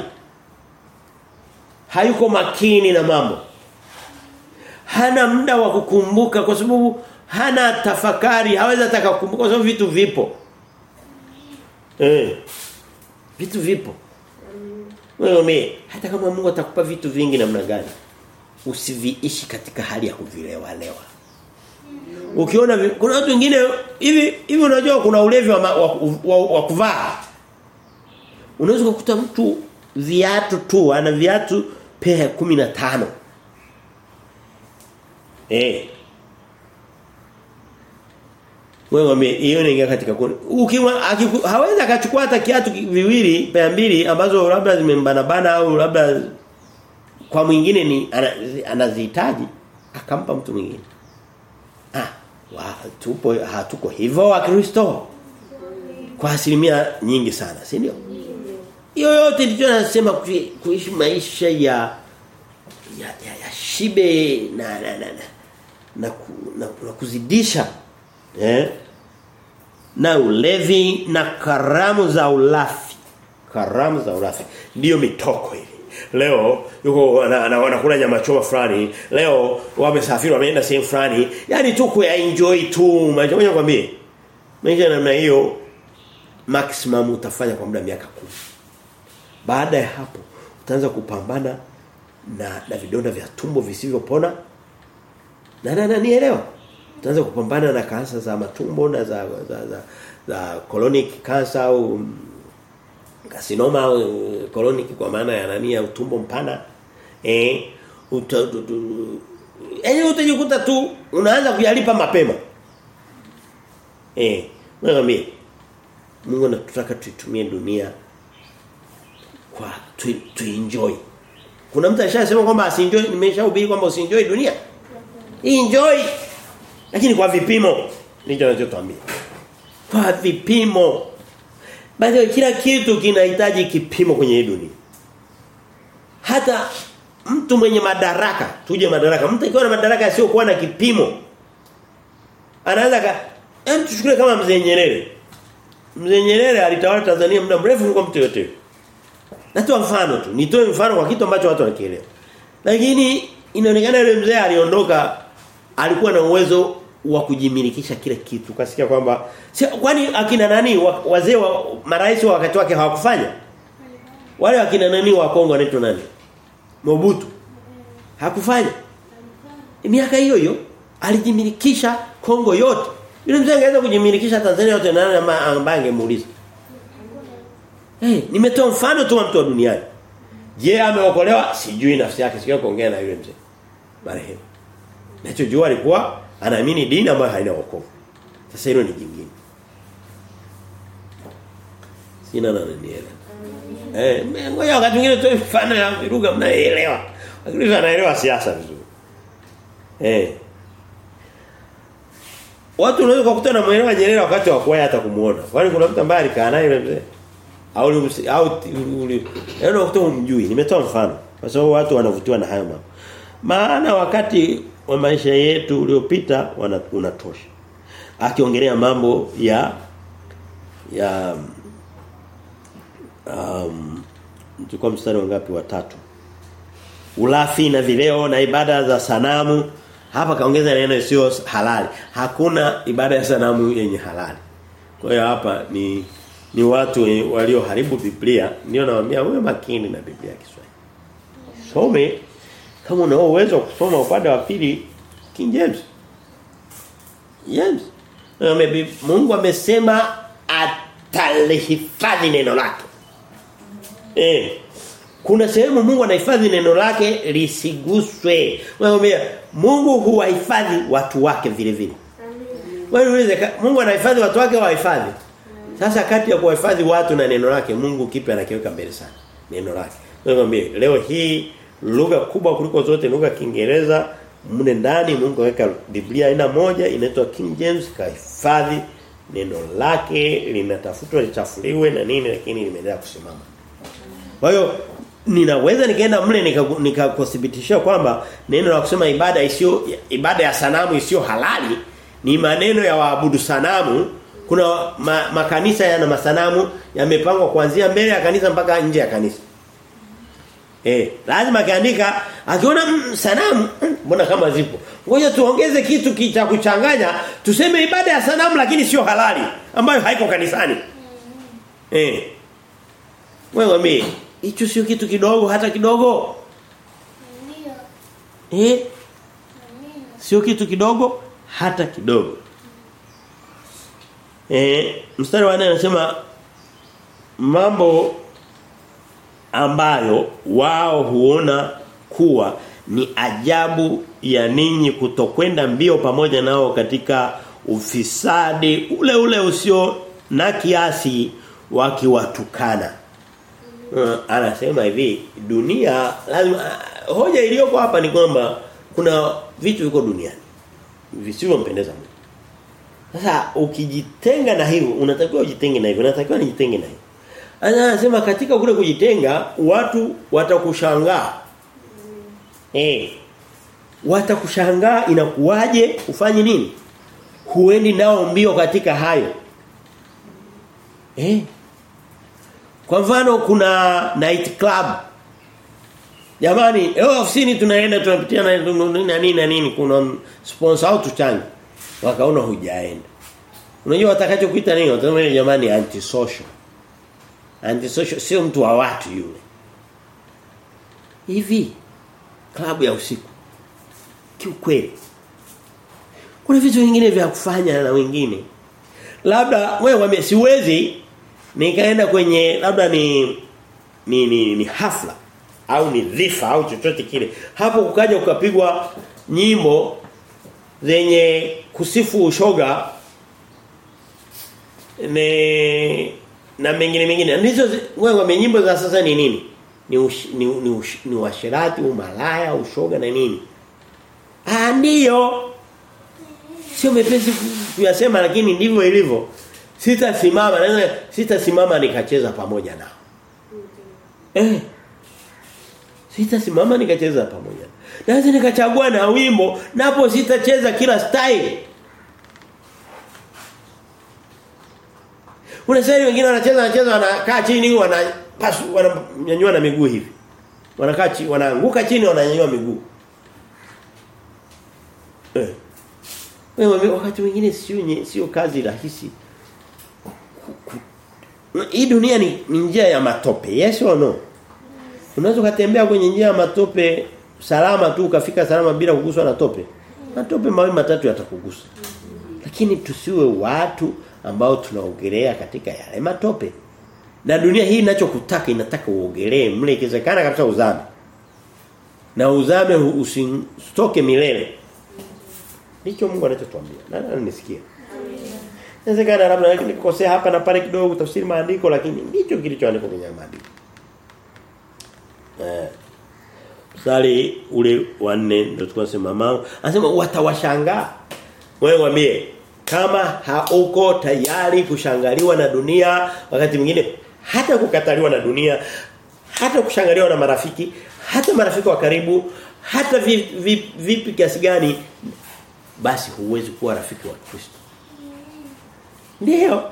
hayuko makini na mambo. Hana muda wa kukumbuka kwa sababu hana tafakari, hawezi hata kukumbuka kwa sababu vitu vipo. Eh. Vitu vipo. Wewe hata kama Mungu atakupa vitu vingi namna gani, usiviishi katika hali ya kuvilewa lewa. Ukiona kuna watu wengine hivi hivi unajua kuna ulevi wa, wa, wa, wa kuvaa. Unaweza kukuta mtu viatu tu ana viatu pea 15 eh wewe hiyo ni katika kundi ukiwa hawezi akachukua hata kiatu viwili pea mbili ambazo labda zimembana bana au labda kwa mwingine ni anazihitaji akampa mtu mwingine ah wa, tupo hatuko hivyo wa Kristo kwa asilimia nyingi sana si ndio yoyote ndicho nasema kuishi maisha ya ya, ya, ya shibe na na na na, na, ku, na, na kuzidisha eh na ulevi na karamu za ulafi karamu za ulafi ndio mitoko hivi Leo yuko wanakula nyama choma fulani. Leo wamesafiri wameenda sehemu fulani. Yaani tu kuenjoy tu. Maisha moja kwambie. Maisha namna hiyo maximum utafanya kwa muda miaka kumi Baada ya hapo utaanza kupambana na na vidonda vya tumbo visivyopona. Na na, na nielewa. Utaanza kupambana na kansa za matumbo na za za za, za colonic cancer au carcinoma au colonic kwa maana ya nani ya utumbo mpana. Eh uta, eh utajikuta tu unaanza kuyalipa mapema. Eh, wewe Mungu anatutaka tuitumie dunia kwa tu, tu enjoy. Kuna mtu ashasema kwamba asienjoy nimeshahubiri kwamba usienjoy dunia. Enjoy. Lakini kwa vipimo ndicho anachotuambia. Kwa vipimo. Bado kila kitu kinahitaji kipimo kwenye hii dunia. Hata mtu mwenye madaraka, tuje madaraka. Mtu akiwa na madaraka sio kuwa na kipimo. Anaweza ka hem tuchukue kama mzee Nyerere. Mzee Nyerere alitawala Tanzania muda mrefu kuliko mtu yote. Natoa mfano tu. Nitoe mfano kwa kitu ambacho watu wanakielewa. Lakini inaonekana yule mzee aliondoka alikuwa na uwezo wa kujimilikisha kile kitu. Kasikia kwamba kwani akina nani wazee wa marais wa wakati wake hawakufanya? Wale akina nani wa Kongo wanaitwa nani? Mobutu. Hakufanya. Miaka hiyo hiyo alijimilikisha Kongo yote. Yule mzee angeweza kujimilikisha Tanzania yote na ambaye angemuuliza. Eh, hey, nimetoa mfano tu wa mtu wa duniani. Je, ameokolewa? Sijui nafsi yake, sio kuongea na yule mzee. Marehemu. Nachojua alikuwa anaamini dini ambayo haina wokovu. Sasa hilo ni jingine. Sina na nielewa. Eh, ngoja wakati mwingine tu mfano ya lugha mnaelewa. Lakini anaelewa siasa vizuri. Eh. Watu unaweza kukutana na muelewa Nyerere wakati wa kuwahi hata kumuona. Kwani kuna mtu ambaye alikaa naye yule mzee? Au au yaani wakati umjui. Nimetoa mfano. Kwa sababu watu wanavutiwa na hayo mambo. Maana wakati wa maisha yetu uliopita unatosha. Akiongelea mambo ya ya um tulikuwa mstari wangapi watatu. Ulafi na vileo na ibada za sanamu hapa kaongeza neno sio halali. Hakuna ibada ya sanamu yenye halali. Kwa hiyo hapa ni ni watu walioharibu Biblia. Ndio nawaambia wewe makini na Biblia ya Kiswahili. Some kama una uwezo kusoma upande wa pili King James. Yes. Mungu amesema atalihifadhi neno lake. Eh. Kuna sehemu Mungu anahifadhi neno lake lisiguswe. Mwambie Mungu huwahifadhi watu wake vile vile. Wewe ulize Mungu anahifadhi watu wake wahifadhi. Sasa kati ya kuwahifadhi watu na neno lake Mungu kipi anakiweka mbele sana? Neno lake. Mwambie leo hii lugha kubwa kuliko zote lugha Kiingereza mne ndani Mungu aweka Biblia aina moja inaitwa King James kahifadhi neno lake linatafutwa lichafuliwe na nini lakini limeendelea kusimama. Kwa hiyo ninaweza nikaenda mle nikakuthibitishia nika kwamba neno la kusema ibada isiyo ibada ya sanamu isiyo halali ni maneno ya waabudu sanamu kuna ma, makanisa yana masanamu yamepangwa kuanzia mbele ya kanisa mpaka nje ya kanisa eh lazima kaandika akiona mm, sanamu mbona kama zipo ngoja tuongeze kitu cha kuchanganya tuseme ibada ya sanamu lakini sio halali ambayo haiko kanisani eh wewe mimi hicho sio kitu kidogo hata kidogo. Ndio. Eh? Sio kitu kidogo hata kidogo. Eh, mstari wa 4 anasema mambo ambayo wao huona kuwa ni ajabu ya ninyi kutokwenda mbio pamoja nao katika ufisadi ule ule usio na kiasi wakiwatukana. Uh, anasema hivi dunia lazima uh, hoja iliyoko hapa ni kwamba kuna vitu viko duniani visivyompendeza Mungu. Sasa ukijitenga na hivyo unatakiwa ujitenge na hivyo unatakiwa nijitenge na hivyo. Anasema katika kule kujitenga watu watakushangaa. Eh. Watakushangaa inakuwaje ufanye nini? Huendi nao mbio katika hayo. Eh. Kwa mfano kuna night club. Jamani, leo ofisini tunaenda tunapitia na na nini na nini kuna sponsor au tuchange. Wakaona hujaenda. Unajua watakachokuita nini? Watasema jamani anti social. Anti social sio mtu wa watu yule. Hivi klabu ya usiku. Kiukweli. Kuna vitu vingine vya kufanya na wengine. Labda wewe wame siwezi nikaenda kwenye labda ni ni ni, ni hafla au ni dhifa au chochote kile. Hapo ukaja ukapigwa nyimbo zenye kusifu ushoga ne na mengine mengine. Ndizo wewe nyimbo za sasa ni nini? Ni ush, ni ni, ush, ni washirati, umalaya, ushoga na nini? Ah ndio. Sio mepesi kuyasema lakini ndivyo ilivyo. Sitasimama, naweza sitasimama nikacheza pamoja nao. Eh. Sitasimama nikacheza pamoja. Naweza nikachagua na wimbo, napo sitacheza kila style. Kuna sasa wengine wanacheza wanacheza wanakaa chini wanapasu wananyanyua na miguu hivi. Wanakaa chini wanaanguka chini wananyanyua miguu. Eh. Wewe wakati mwingine sio sio kazi rahisi. Hii dunia ni, ni njia ya matope. Yes or no? Unaweza kutembea kwenye njia ya matope salama tu ukafika salama bila kuguswa na tope. Matope mawili matatu yatakugusa. Lakini tusiwe watu ambao tunaogelea katika yale matope. Na dunia hii inachokutaka inataka uogelee mle ikiwezekana kabisa uzame. Na uzame usitoke milele. Ndicho Mungu anachotuambia. Na nisikia. Inawezekana labda nikikosea hapa na pale kidogo tafsiri maandiko lakini ndicho kilichoandikwa kwenye maandiko. Eh. Mstari ule wa 4 ndio tukasema mama anasema watawashangaa. Wewe mwambie kama hauko tayari kushangaliwa na dunia wakati mwingine hata kukataliwa na dunia hata kushangaliwa na marafiki hata marafiki wa karibu hata vipi vi, vi, vi, kiasi gani basi huwezi kuwa rafiki wa Kristo. Ndio.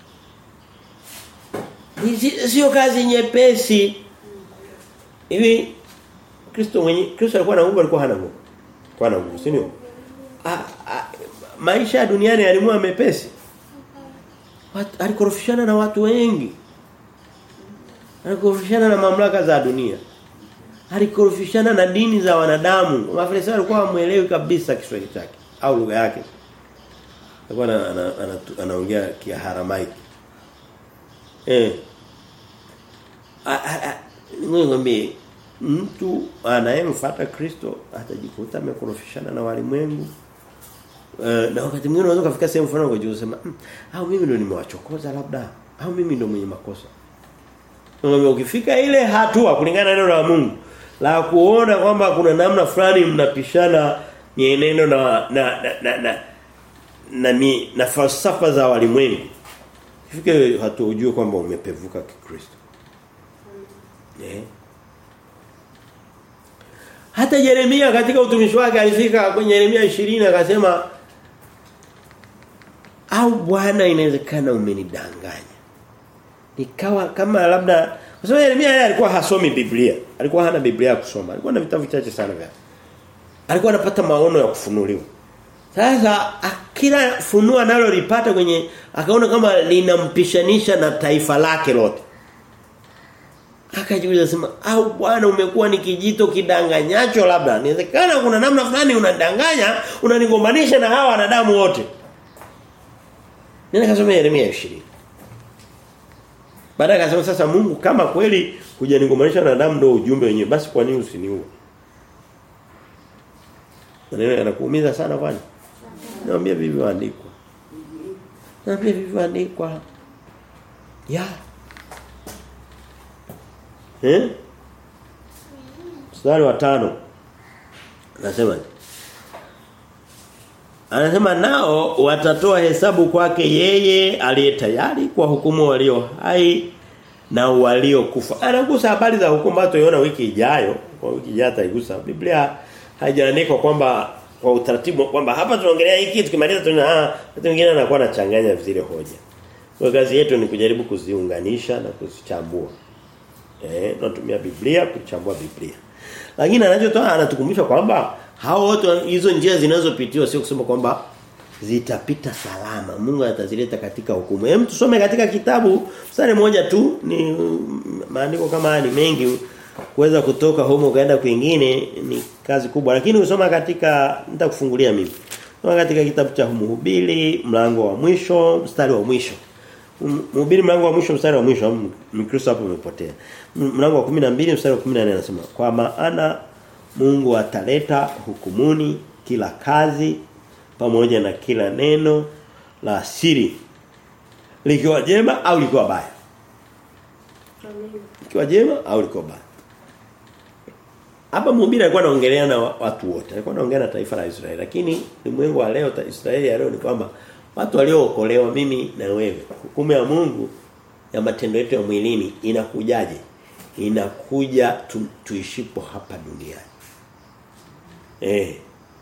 Sio kazi nyepesi. Hivi Kristo mwenye Kristo alikuwa na nguvu alikuwa hana nguvu. Kwa na nguvu, si ndio? Maisha ya duniani yalimua mepesi. Alikorofishana na watu wengi. Alikorofishana na mamlaka za dunia. Alikorofishana na dini za wanadamu. Mafarisayo walikuwa hamuelewi kabisa Kiswahili chake au lugha yake. Alikuwa anaongea Kiaramaiki. Eh. Ngombe mtu anayemfuata Kristo atajikuta amekorofishana na walimwengu. Uh, na wakati mwingine unaweza kufika sehemu fulani ukajua sema mm, au mimi ndo nimewachokoza labda au mimi ndo mwenye makosa. Ngombe ukifika ile hatua kulingana na neno la Mungu la kuona kwamba kuna namna fulani mnapishana mienendo na na na na, na, na, ni, na falsafa za walimwengu. Ifike hatua ujue kwamba umepevuka kikristo. Eh. Hata Yeremia katika utumishi wake alifika kwenye Yeremia 20 akasema au Bwana inawezekana umenidanganya. Nikawa kama labda kwa sababu Yeremia yeye alikuwa hasomi Biblia. Alikuwa hana Biblia ya kusoma. Alikuwa na vitabu vichache sana vya. Alikuwa anapata maono ya kufunuliwa. Sasa kila funua nalo lipata kwenye akaona kama linampishanisha na taifa lake lote. Akajiuliza sema au bwana umekuwa ni kijito kidanganyacho labda. Inawezekana kuna namna fulani unadanganya, unanigombanisha na hawa wanadamu wote. Nenda kasome Yeremia 20. Baada akasema sasa Mungu kama kweli hujanigombanisha na wanadamu ndio ujumbe wenyewe basi kwa nini usiniue? Maneno yanakuumiza sana bwana. Naambia vilivyoandikwa. Naambia vilivyoandikwa. Ya. Eh? Mstari wa tano Anasema Anasema nao watatoa hesabu kwake yeye aliye tayari kwa hukumu walio hai na waliokufa. Anagusa habari za hukumu ambazo tuiona wiki ijayo, kwa wiki ijayo ataigusa. Biblia haijaandikwa kwamba kwa utaratibu kwamba hapa tunaongelea hiki tukimaliza tuna ah watu wengine anakuwa anachanganya zile hoja. Kwa kazi yetu ni kujaribu kuziunganisha na kuzichambua. Eh, tunatumia Biblia kuchambua Biblia. Lakini anachotoa anatukumbusha kwamba hao wote hizo njia zinazopitiwa sio kusema kwamba zitapita salama. Mungu atazileta katika hukumu. Hem tusome katika kitabu mstari moja tu ni maandiko kama haya ni mengi kuweza kutoka humo ukaenda kwingine ni kazi kubwa lakini usoma katika nitakufungulia mimi. Soma katika kitabu cha Mhubiri mlango wa mwisho mstari wa mwisho. Mhubiri mlango wa mwisho mstari wa mwisho Mkristo hapo umepotea. Mlango wa 12 mstari wa 14 anasema kwa maana Mungu ataleta hukumuni kila kazi pamoja na kila neno la siri likiwa jema au likiwa baya. Likiwa jema au likiwa baya. Hapa mhubiri alikuwa anaongelea na watu wote. Alikuwa anaongea na taifa la Israeli. Lakini ulimwengu wa leo Israeli ya leo ni kwamba watu waliookolewa mimi na wewe. Hukumu ya Mungu ya matendo yetu ya mwilini inakujaje? Inakuja tu, tuishipo hapa duniani. Eh.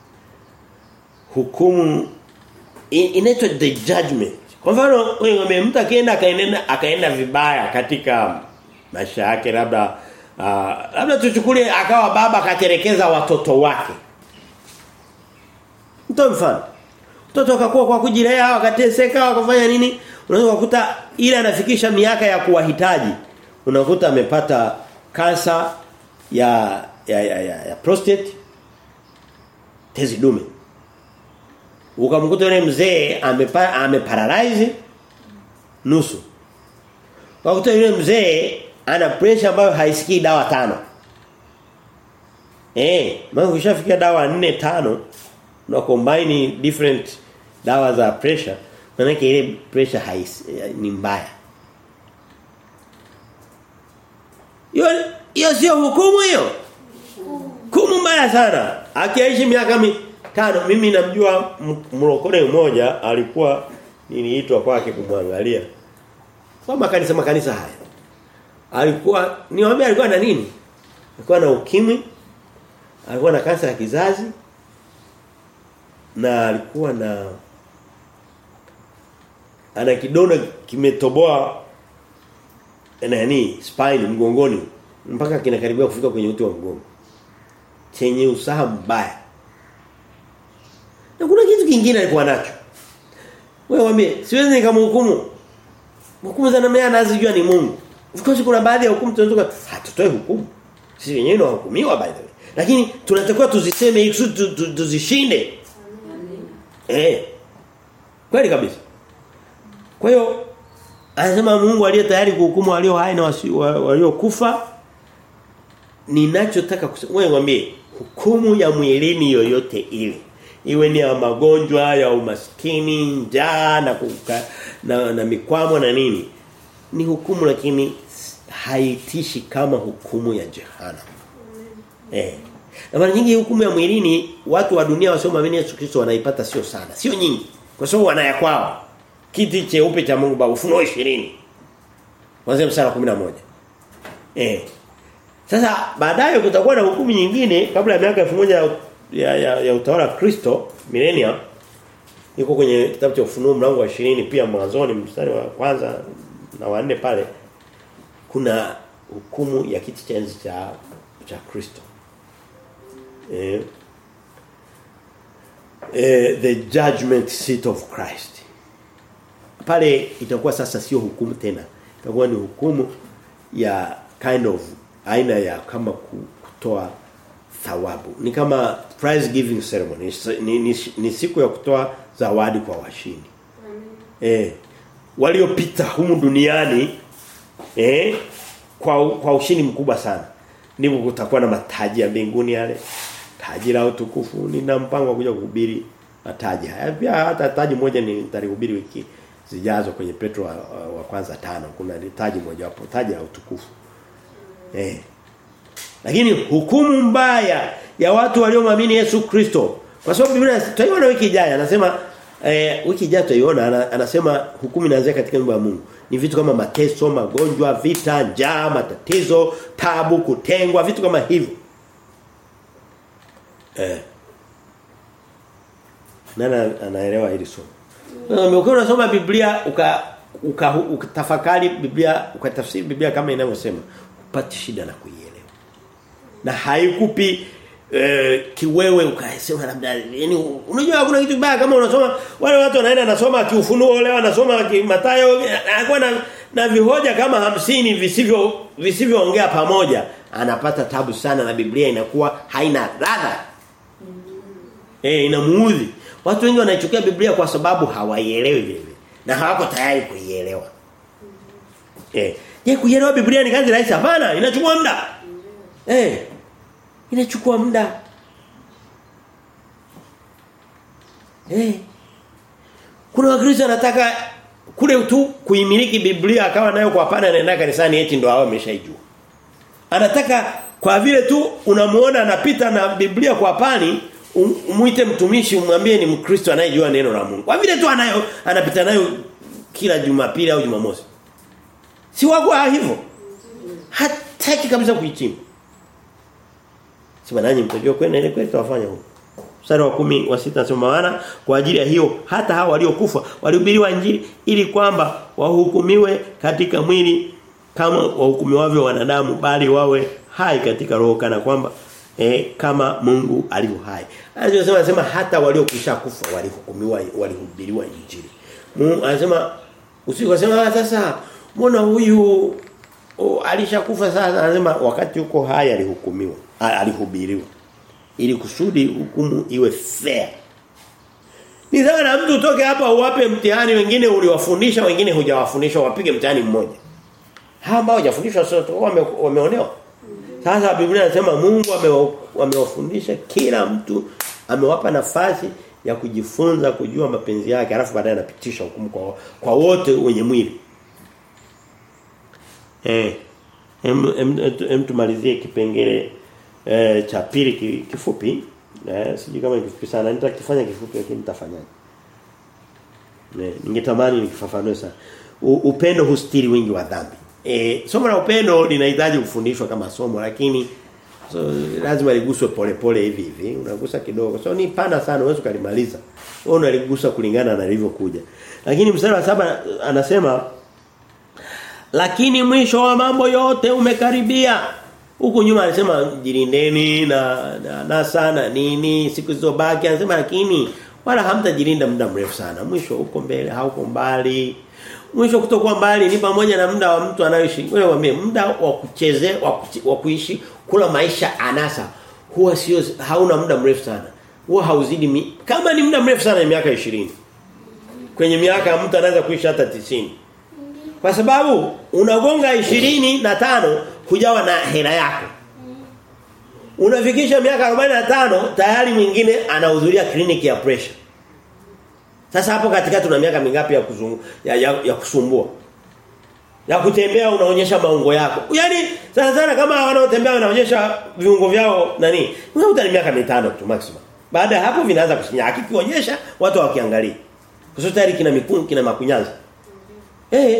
Hukumu inaitwa the judgment. Kwa mfano wewe mtu akaenda akaenda akaenda vibaya katika maisha yake labda Uh, labda tuchukulie akawa baba akaterekeza watoto wake. Mtoe mfano. Mtoto akakuwa kwa kujilea akateseka akafanya nini? Unaweza kukuta ile anafikisha miaka ya kuwahitaji. Unakuta amepata kansa ya ya ya, ya, ya prostate tezi dume. Ukamkuta yule mzee amepa ameparalyze nusu. Ukakuta yule mzee ana pressure ambayo haisikii dawa tano. Eh, maana ukishafikia dawa 4 tano na combine different dawa za pressure, maana ile pressure haisi ni mbaya. Hiyo hiyo sio hukumu hiyo. Hukumu mbaya sana. Akiishi miaka mitano mimi namjua mlokole mmoja alikuwa niliitwa kwake kumwangalia. Kwa makanisa makanisa haya alikuwa niwaambia alikuwa na nini? Alikuwa na ukimwi, alikuwa na kansa ya kizazi na alikuwa na ana kidonda kimetoboa nani spine mgongoni mpaka kinakaribia kufika kwenye uti wa mgongo. Chenye usaha mbaya. Na kuna kitu kingine alikuwa nacho. Wewe waambie, siwezi nikamhukumu. Hukumu za namna anazijua ni Mungu. Of course kuna baadhi ya hukumu tunatoka hatutoe hukumu. Sisi wenyewe tunahukumiwa by the way. Lakini tunatakiwa tuziseme ili tuzishinde. Eh. Kweli kabisa. Kwa hiyo anasema Mungu aliye tayari kuhukumu walio hai na waliokufa ninachotaka kusema wewe mwambie hukumu ya mwilini yoyote ile iwe ni ya magonjwa ya umaskini njaa na, kuka, na na mikwamo na nini ni hukumu lakini haitishi kama hukumu ya jehanamu. Eh. Na mara nyingi hukumu ya mwilini watu wa dunia wasiomwamini Yesu Kristo wanaipata sio sana. Sio nyingi. Kwa sababu wanaya kwao. Kiti cheupe cha Mungu Baba Ufunuo 20. Kuanzia mstari wa 11. Eh. Sasa baadaye kutakuwa na hukumu nyingine kabla ya miaka 1000 ya, ya, ya, ya utawala wa Kristo millennium iko kwenye kitabu cha Ufunuo mlango wa 20 pia mwanzoni mstari wa kwanza na wanne pale kuna hukumu ya kiti cha enzi cha cha Kristo. Eh, eh the judgment seat of Christ. Pale itakuwa sasa sio hukumu tena. Itakuwa ni hukumu ya kind of aina ya kama kutoa thawabu. Ni kama prize giving ceremony. Ni, ni, ni siku ya kutoa zawadi kwa washindi. Eh waliopita humu duniani eh kwa kwa ushindi mkubwa sana. Ndipo kutakuwa na mataji ya mbinguni yale. Taji la utukufu nina mpango wa kuja kuhubiri mataji haya. Pia hata taji moja ni nitalihubiri wiki zijazo kwenye Petro wa, wa kwanza tano. Kuna taji moja hapo, taji la utukufu. Eh. Lakini hukumu mbaya ya watu waliomwamini Yesu Kristo. Kwa sababu Biblia tutaiona wiki ijayo anasema eh, wiki ijayo tutaiona anasema hukumu inaanzia katika nyumba ya Mungu. Ni vitu kama mateso, magonjwa, vita, njaa, matatizo, tabu, kutengwa, vitu kama hivyo. Eh. Nani anaelewa hili somo? Mm. Ukiwa unasoma Biblia uka ukatafakari uka Biblia ukatafsiri Biblia kama inavyosema upate shida na kuielewa. na haikupi eh, kiwewe ukasema labda yani unajua kuna kitu baya kama unasoma wale watu wanaenda nasoma kiufunuo leo anasoma Mathayo anakuwa na, na vihoja kama hamsini visivyo visivyoongea pamoja anapata tabu sana na Biblia inakuwa haina ladha eh inamuudhi watu wengi wanaichukia Biblia kwa sababu hawaielewi vile na hawako tayari kuielewa eh je kuielewa Biblia ni kazi rahisi hapana inachukua muda eh inachukua muda eh kuna wakristo wanataka kule tu kuimiliki Biblia akawa nayo kwa pana anaenda kanisani eti ndo hao ameshaijua anataka kwa vile tu unamuona anapita na Biblia kwa pani umuite mtumishi umwambie ni mkristo anayejua neno la Mungu kwa vile tu anayo anapita nayo kila Jumapili au Jumamosi si wako hivyo hataki kabisa kuichimba Sema nanyi mtajua kwenda ile kwetu wafanya huko. Mstari wa kumi wa sita nasema maana kwa ajili ya hiyo hata hao waliokufa walihubiriwa injili ili kwamba wahukumiwe katika mwili kama wahukumiwavyo wanadamu bali wawe hai katika roho kana kwamba eh, kama Mungu alivyo hai. Anasema anasema hata waliokwisha kufa walihukumiwa walihubiriwa injili. Mungu anasema usikosema sasa mbona huyu oh, alishakufa sasa anasema wakati uko hai alihukumiwa alihubiriwa ili kusudi hukumu iwe fair ni sawa na mtu utoke hapa uwape mtihani wengine uliwafundisha wengine hujawafundisha wapige mtihani mmoja hawa ambao hujafundishwa sio wame, wameonewa sasa Biblia inasema Mungu amewafundisha kila mtu amewapa nafasi ya kujifunza kujua mapenzi yake alafu baadaye anapitisha hukumu kwa kwa wote wenye mwili eh em, em, em tumalizie kipengele eh, cha pili kifupi eh, sijui kama ni kifupi sana nitakifanya kifupi lakini nitafanyaje eh, ningetamani nikifafanue sana U, upendo hustiri wingi wa dhambi eh, somo la upendo linahitaji kufundishwa kama somo lakini so, lazima liguswe polepole hivi hivi unagusa kidogo so ni pana sana uwezo kalimaliza wewe unaligusa kulingana na lilivyokuja lakini mstari wa saba anasema lakini mwisho wa mambo yote umekaribia Huku nyuma alisema jilindeni na na, na sana nini siku zilizobaki anasema lakini wala hamtajilinda muda mrefu sana. Mwisho huko mbele hauko mbali. Mwisho kutokuwa mbali ni pamoja na muda wa mtu anayoishi. Wewe mwambie muda wa kuchezea wa kuishi kula maisha anasa huwa sio hauna muda mrefu sana. Huwa hauzidi mi, kama ni muda mrefu sana ni miaka 20. Kwenye miaka mtu anaweza kuishi hata 90. Kwa sababu unagonga ishirini na tano hujawa na hela yako. Unafikisha miaka 45 tayari mwingine anahudhuria kliniki ya pressure. Sasa hapo katika tuna miaka mingapi ya kuzungu ya, ya, ya kusumbua? Ya kutembea unaonyesha maungo yako. Yaani sana sana kama wanaotembea wanaonyesha viungo vyao nani? Unakuta ni miaka mitano tu maximum. Baada ya hapo vinaanza kusinya. Akikionyesha watu wakiangalia. Kwa sababu tayari kina mikungu kina makunyanza. Eh.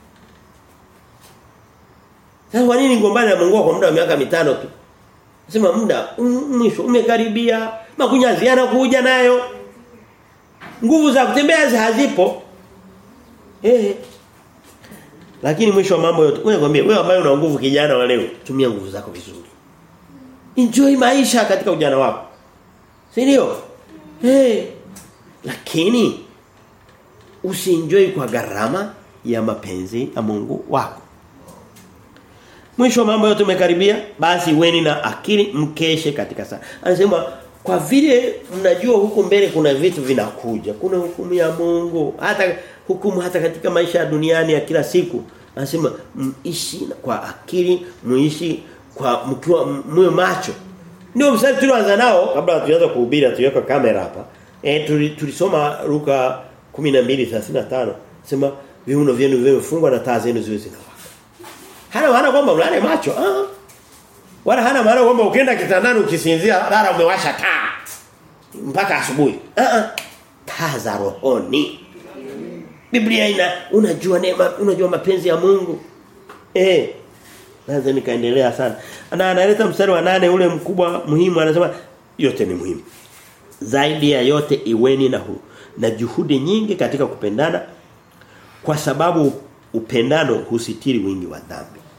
Sasa kwa nini ngombana na Mungu kwa muda wa miaka mitano tu? Sema muda mwisho umekaribia, makunyazi yanakuja nayo. Nguvu za kutembea hazipo. Eh. Lakini mwisho wa mambo yote, wewe kwambie wewe ambaye una nguvu kijana wa leo, tumia nguvu zako vizuri. Enjoy maisha katika ujana wako. Si ndio? Eh. Lakini usienjoy kwa gharama ya mapenzi ya Mungu wako. Mwisho wa mambo yote umekaribia basi weni na akili mkeshe katika saa. Anasema kwa vile mnajua huku mbele kuna vitu vinakuja. Kuna hukumu ya Mungu, hata hukumu hata katika maisha ya duniani ya kila siku. Anasema mishi kwa akili, muishi kwa mkiwa mwe macho. Ndio msali tulioanza nao kabla tuanze kuhubiri tuweka kamera hapa. Eh tulisoma Luka 12:35. Sema viuno vyenu vimefungwa na taa zenu ziwe zinawaka. Hana maana kwamba ulale macho. Ah. Wala hana maana kwamba ukienda kitandani ukisinzia lala umewasha taa mpaka asubuhi. Ah ah. Taa za rohoni. Biblia ina unajua neema, unajua mapenzi ya Mungu. Eh. Lazima nikaendelea sana. Na analeta mstari wa nane ule mkubwa muhimu anasema yote ni muhimu. Zaidi ya yote iweni na hu, na juhudi nyingi katika kupendana kwa sababu upendano husitiri wingi wa dhambi.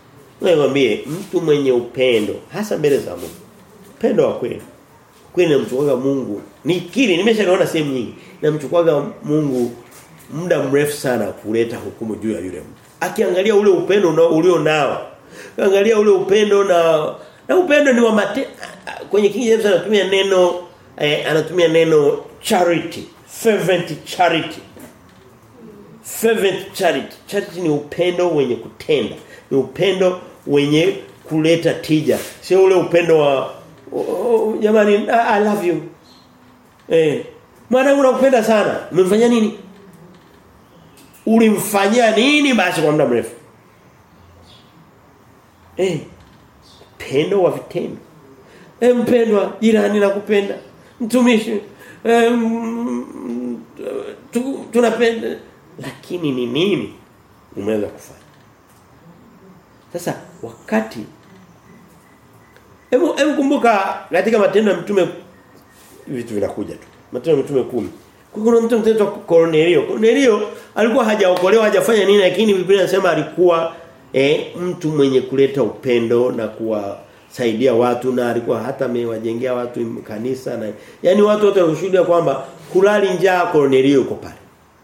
Nikwambie mtu mwenye upendo hasa mbele za Mungu. Upendo wa kweli. Kweli namchukuaga Mungu. Nikiri nimeshaona sehemu nyingi. Namchukuaga Mungu muda mrefu sana kuleta hukumu juu ya yule mtu. Akiangalia ule upendo ulio nao. Angalia ule upendo na na upendo ni wa mate, kwenye King James anatumia neno eh, anatumia neno charity, fervent charity. Fervent charity. Charity ni upendo wenye kutenda. Ni upendo wenye kuleta tija. Sio ule upendo wa oh, oh, jamani I, I love you. Eh, mwanangu nakupenda sana. Umemfanyia nini? Ulimfanyia nini basi kwa muda mrefu? Eh, pendo wa vitendo. Eh mpendwa, jirani nakupenda. Mtumishi, eh, tu, tunapenda lakini ni nini umeweza kufanya? Sasa wakati Hebu hebu kumbuka katika matendo ya mtume vitu vinakuja tu. Matendo ya mtume kumi Kuna mtu mtendo Cornelio. Cornelio alikuwa hajaokolewa hajafanya nini lakini Biblia inasema alikuwa eh, mtu mwenye kuleta upendo na kuwasaidia watu na alikuwa hata amewajengea watu kanisa na yani watu wote wanashuhudia kwamba kulali njaa Cornelio yuko pale.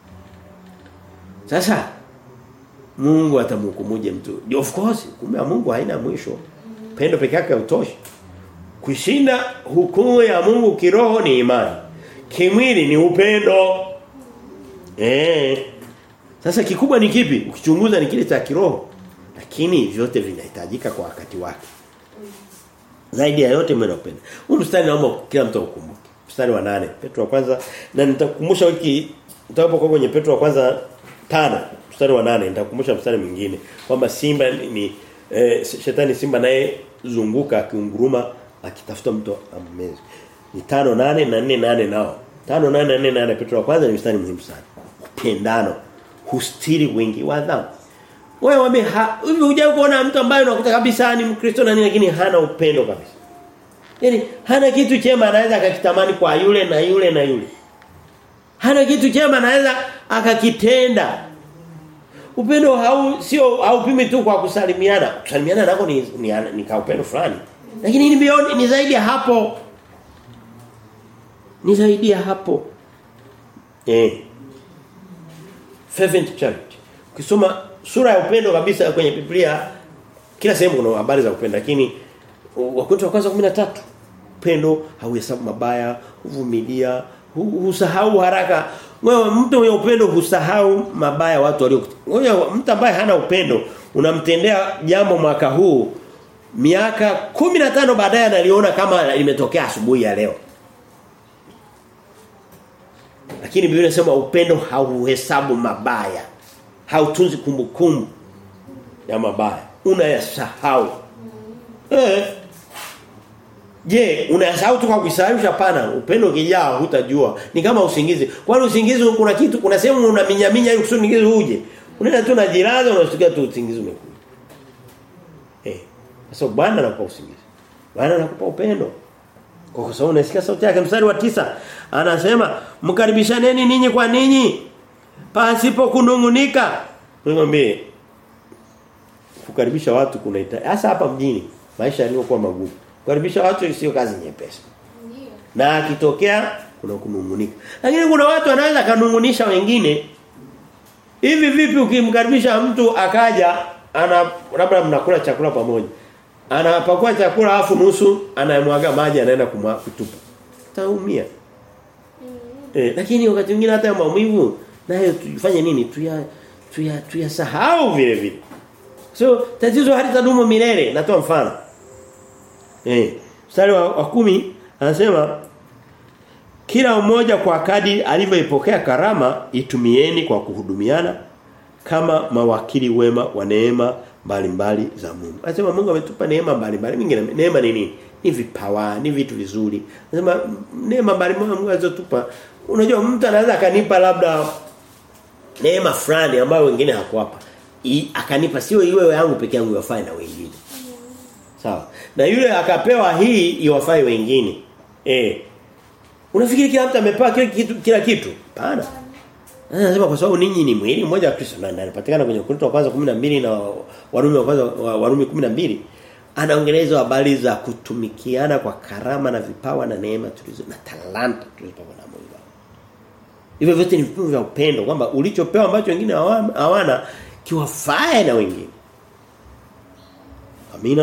Sasa Mungu atamhukumuje mtu? Of course, kumbe Mungu haina mwisho. Pendo peke yake hautoshi. Kushinda hukumu ya Mungu kiroho ni imani. Kimwili ni upendo. Eh. Sasa kikubwa ni kipi? Ukichunguza ni kile cha kiroho. Lakini vyote vinahitajika kwa wakati wake. Zaidi ya yote mwenye upendo. Huu mstari naomba kila mtu ukumbuke. Mstari wa nane Petro wa kwanza na nitakukumbusha wiki utakapokuwa kwenye Petro wa kwanza tano mstari wa nane nitakukumbusha mstari mwingine kwamba simba ni eh, shetani simba naye zunguka akiunguruma akitafuta mtu ammeze. Ni tano nane na nne nane nao. Tano nane na nne nane Petro wa kwanza ni mstari muhimu sana. Upendano hustiri wingi wa dhambi. Wewe wame hivi hujawahi kuona mtu ambaye unakuta kabisa ni Mkristo na nini lakini hana upendo kabisa. Yaani hana kitu chema anaweza akakitamani kwa yule na yule na yule. Hana kitu chema anaweza akakitenda. Upendo hau sio haupimi tu kwa kusalimiana. Kusalimiana nako ni ni, ni ka upendo fulani. Lakini ni beyond ni zaidi ya hapo. Ni zaidi ya hapo. Eh. Fervent charity. Ukisoma sura ya upendo kabisa kwenye Biblia kila sehemu kuna habari za upendo lakini Wakorintho wa kwanza 13 upendo hauhesabu mabaya, huvumilia, husahau haraka. Wewe mtu mwenye upendo husahau mabaya watu walio. Wewe mtu ambaye hana upendo unamtendea jambo mwaka huu miaka 15 baadaye analiona kama limetokea asubuhi ya leo. Lakini Biblia inasema upendo hauhesabu mabaya. Hautunzi kumbukumbu ya mabaya. Unayasahau. Eh. Je, unayasahau tu kwa kusahau hapana. Upendo ukijaa hutajua. Ni kama usingizi. Kwani usingizi kuna kitu kuna sehemu unaminyaminya ili kusudi usingizi uje. Unaenda tu unajilaza unasikia tu usingizi umekuja. Eh. Sasa Bwana anakupa usingizi. Bwana anakupa upendo. Kwa sababu unasikia sauti yake mstari wa tisa anasema mkaribishaneni ninyi kwa ninyi pasipo kunungunika. Nikwambie kukaribisha watu kunaita hasa hapa mjini maisha yaliokuwa magumu. Kukaribisha watu sio kazi nyepesi. Na akitokea kuna kunungunika. Lakini kuna watu wanaweza kanungunisha wengine. Hivi vipi ukimkaribisha mtu akaja ana labda mnakula chakula pamoja. Anapakua chakula afu nusu anamwaga maji anaenda kutupa. Taumia. Eh, lakini wakati mwingine hata maumivu nayo tufanye nini? Tuya tuya tuyasahau vile vile. So tatizo halitadumu milele. Natoa mfano. Eh, mstari wa, wa kumi anasema kila mmoja kwa kadi alivyoipokea karama itumieni kwa kuhudumiana kama mawakili wema wa neema mbalimbali za Mungu. Anasema Mungu ametupa neema mbalimbali. Mingine neema ni nini? Ni vipawa, ni vitu vizuri. Anasema neema mbalimbali Mungu alizotupa. Unajua mtu anaweza akanipa labda neema fulani ambayo wengine hakuwapa. Akanipa sio iwe yangu peke yangu yafai na wengine. Sawa. Na yule akapewa hii iwafai wengine. Eh. Unafikiri kila mtu amepewa kila kitu kila kitu? Hapana. Anasema kwa sababu ninyi ni mwili mmoja wa Kristo na anapatikana kwenye Korinto wa kwanza 12 na Warumi wa kwanza Warumi 12 anaongeleza habari za kutumikiana kwa karama na vipawa na neema tulizo na talanta tulizopewa na Mungu. Hivyo vyote ni vipimo vya upendo kwamba ulichopewa ambacho wengine hawana kiwafae na wengine. Amina.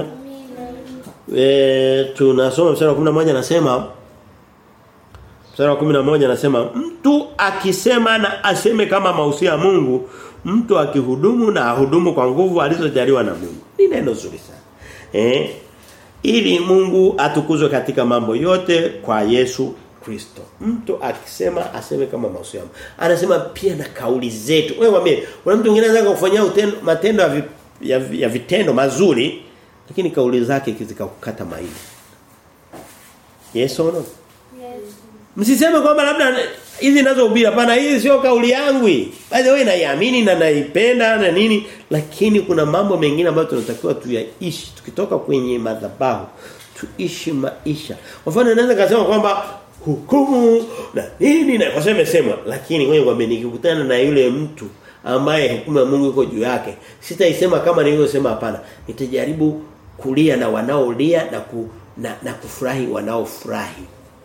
E, tunasoma mstari wa 11 anasema mstari wa 11 anasema mtu akisema na aseme kama mausia ya Mungu, mtu akihudumu na ahudumu kwa nguvu alizojaliwa na Mungu. Ni neno zuri sana. Eh? Ili Mungu atukuzwe katika mambo yote kwa Yesu Kristo. Mtu akisema aseme kama mausia. Anasema pia na kauli zetu. Wewe mwambie, kuna mtu mwingine anaweza kufanyia matendo ya, vi, ya, ya vitendo mazuri lakini kauli zake zikakukata maini. Yes or no? Yes. Msiseme kwamba labda hizi ninazohubiri hapana hii sio kauli yangu hii. By the way naiamini na naipenda na nini lakini kuna mambo mengine ambayo tunatakiwa tuyaishi tukitoka kwenye madhabahu tuishi maisha. Kwa mfano naweza kusema kwamba hukumu na nini na kwa sababu imesemwa lakini wewe kwambie nikikutana na yule mtu ambaye hukumu ya Mungu iko juu yake sitaisema kama nilivyosema hapana nitajaribu kulia na wanaolia na ku, na, na kufurahi wanaofurahi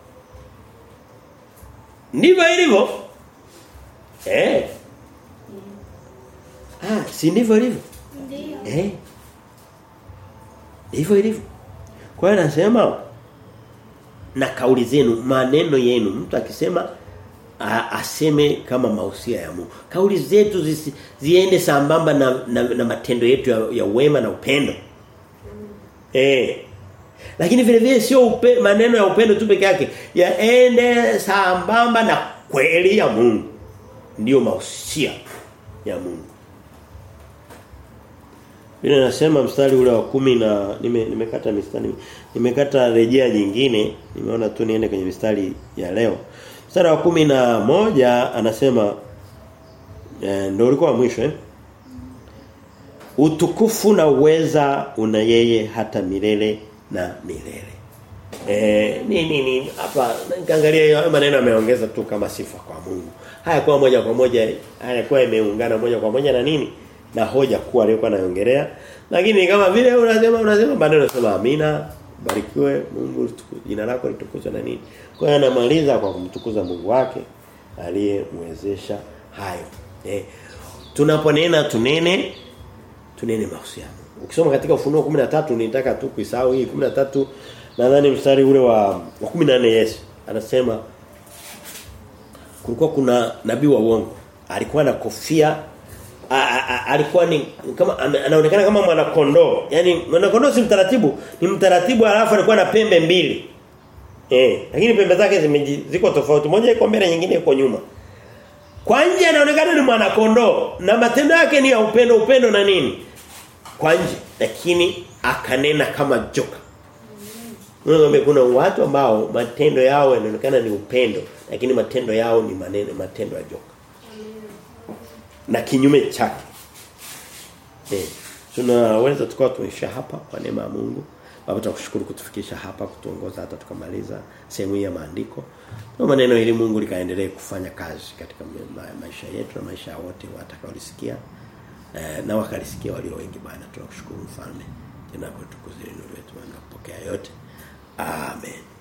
ndivyo ilivyo eh ah si ndivyo ilivyo Ndio. eh ndivyo ilivyo kwa hiyo nasema na kauli zenu maneno yenu mtu akisema a, aseme kama mausia ya Mungu kauli zetu zisi, ziende sambamba na, na, na matendo yetu ya, ya wema na upendo eh lakini vile vile sio upe, maneno ya upendo tu peke yake yaende sambamba na kweli ya Mungu ndiyo mausia ya Mungu Biblia inasema mstari ule wa kumi na nime, nimekata mistari nimekata rejea nyingine nimeona tu niende kwenye mistari ya leo. Mstari wa kumi na moja anasema eh, ndio ulikuwa wa mwisho eh? Utukufu na uweza una yeye hata milele na milele. Eh ni nini hapa nikaangalia hayo maneno ameongeza tu kama sifa kwa Mungu. Haya kwa moja kwa moja hayakuwa imeungana moja kwa moja na nini? na hoja kuwa aliyokuwa anaongelea lakini kama vile unasema unasema baadaye unasema amina barikiwe Mungu jina lako litukuzwe na nini kwa hiyo anamaliza kwa kumtukuza Mungu wake aliyemwezesha hayo eh tunaponena tunene tunene mahusiano ukisoma katika ufunuo 13 nitaka tu kuisahau hii 13 nadhani mstari ule wa wa 14 Yesu anasema kulikuwa kuna nabii wa uongo alikuwa na kofia a, a, a, alikuwa ni kama anaonekana kama mwana kondoo. Yaani mwana kondoo si mtaratibu, ni mtaratibu alafu alikuwa na pembe mbili. Eh, lakini pembe zake ziko tofauti. Moja iko mbele nyingine iko nyuma. Kwa nje anaonekana ni mwana kondoo na matendo yake ni ya upendo upendo na nini? Kwa nje lakini akanena kama joka. Mungu kuna watu ambao matendo yao yanaonekana ni upendo lakini matendo yao ni maneno matendo ya joka na kinyume chake. Eh. Tunaweza tukawa tumeisha hapa kwa neema ya Mungu. Baba tunakushukuru kutufikisha hapa kutuongoza hata tukamaliza sehemu hii ya maandiko. Na maneno ili Mungu likaendelee kufanya kazi katika maisha yetu na maisha ya wote watakaolisikia. Eh, na wakalisikia walio wengi Bwana tunakushukuru mfalme. Jina lako tukuzidi nuru yetu na kupokea yote. Amen.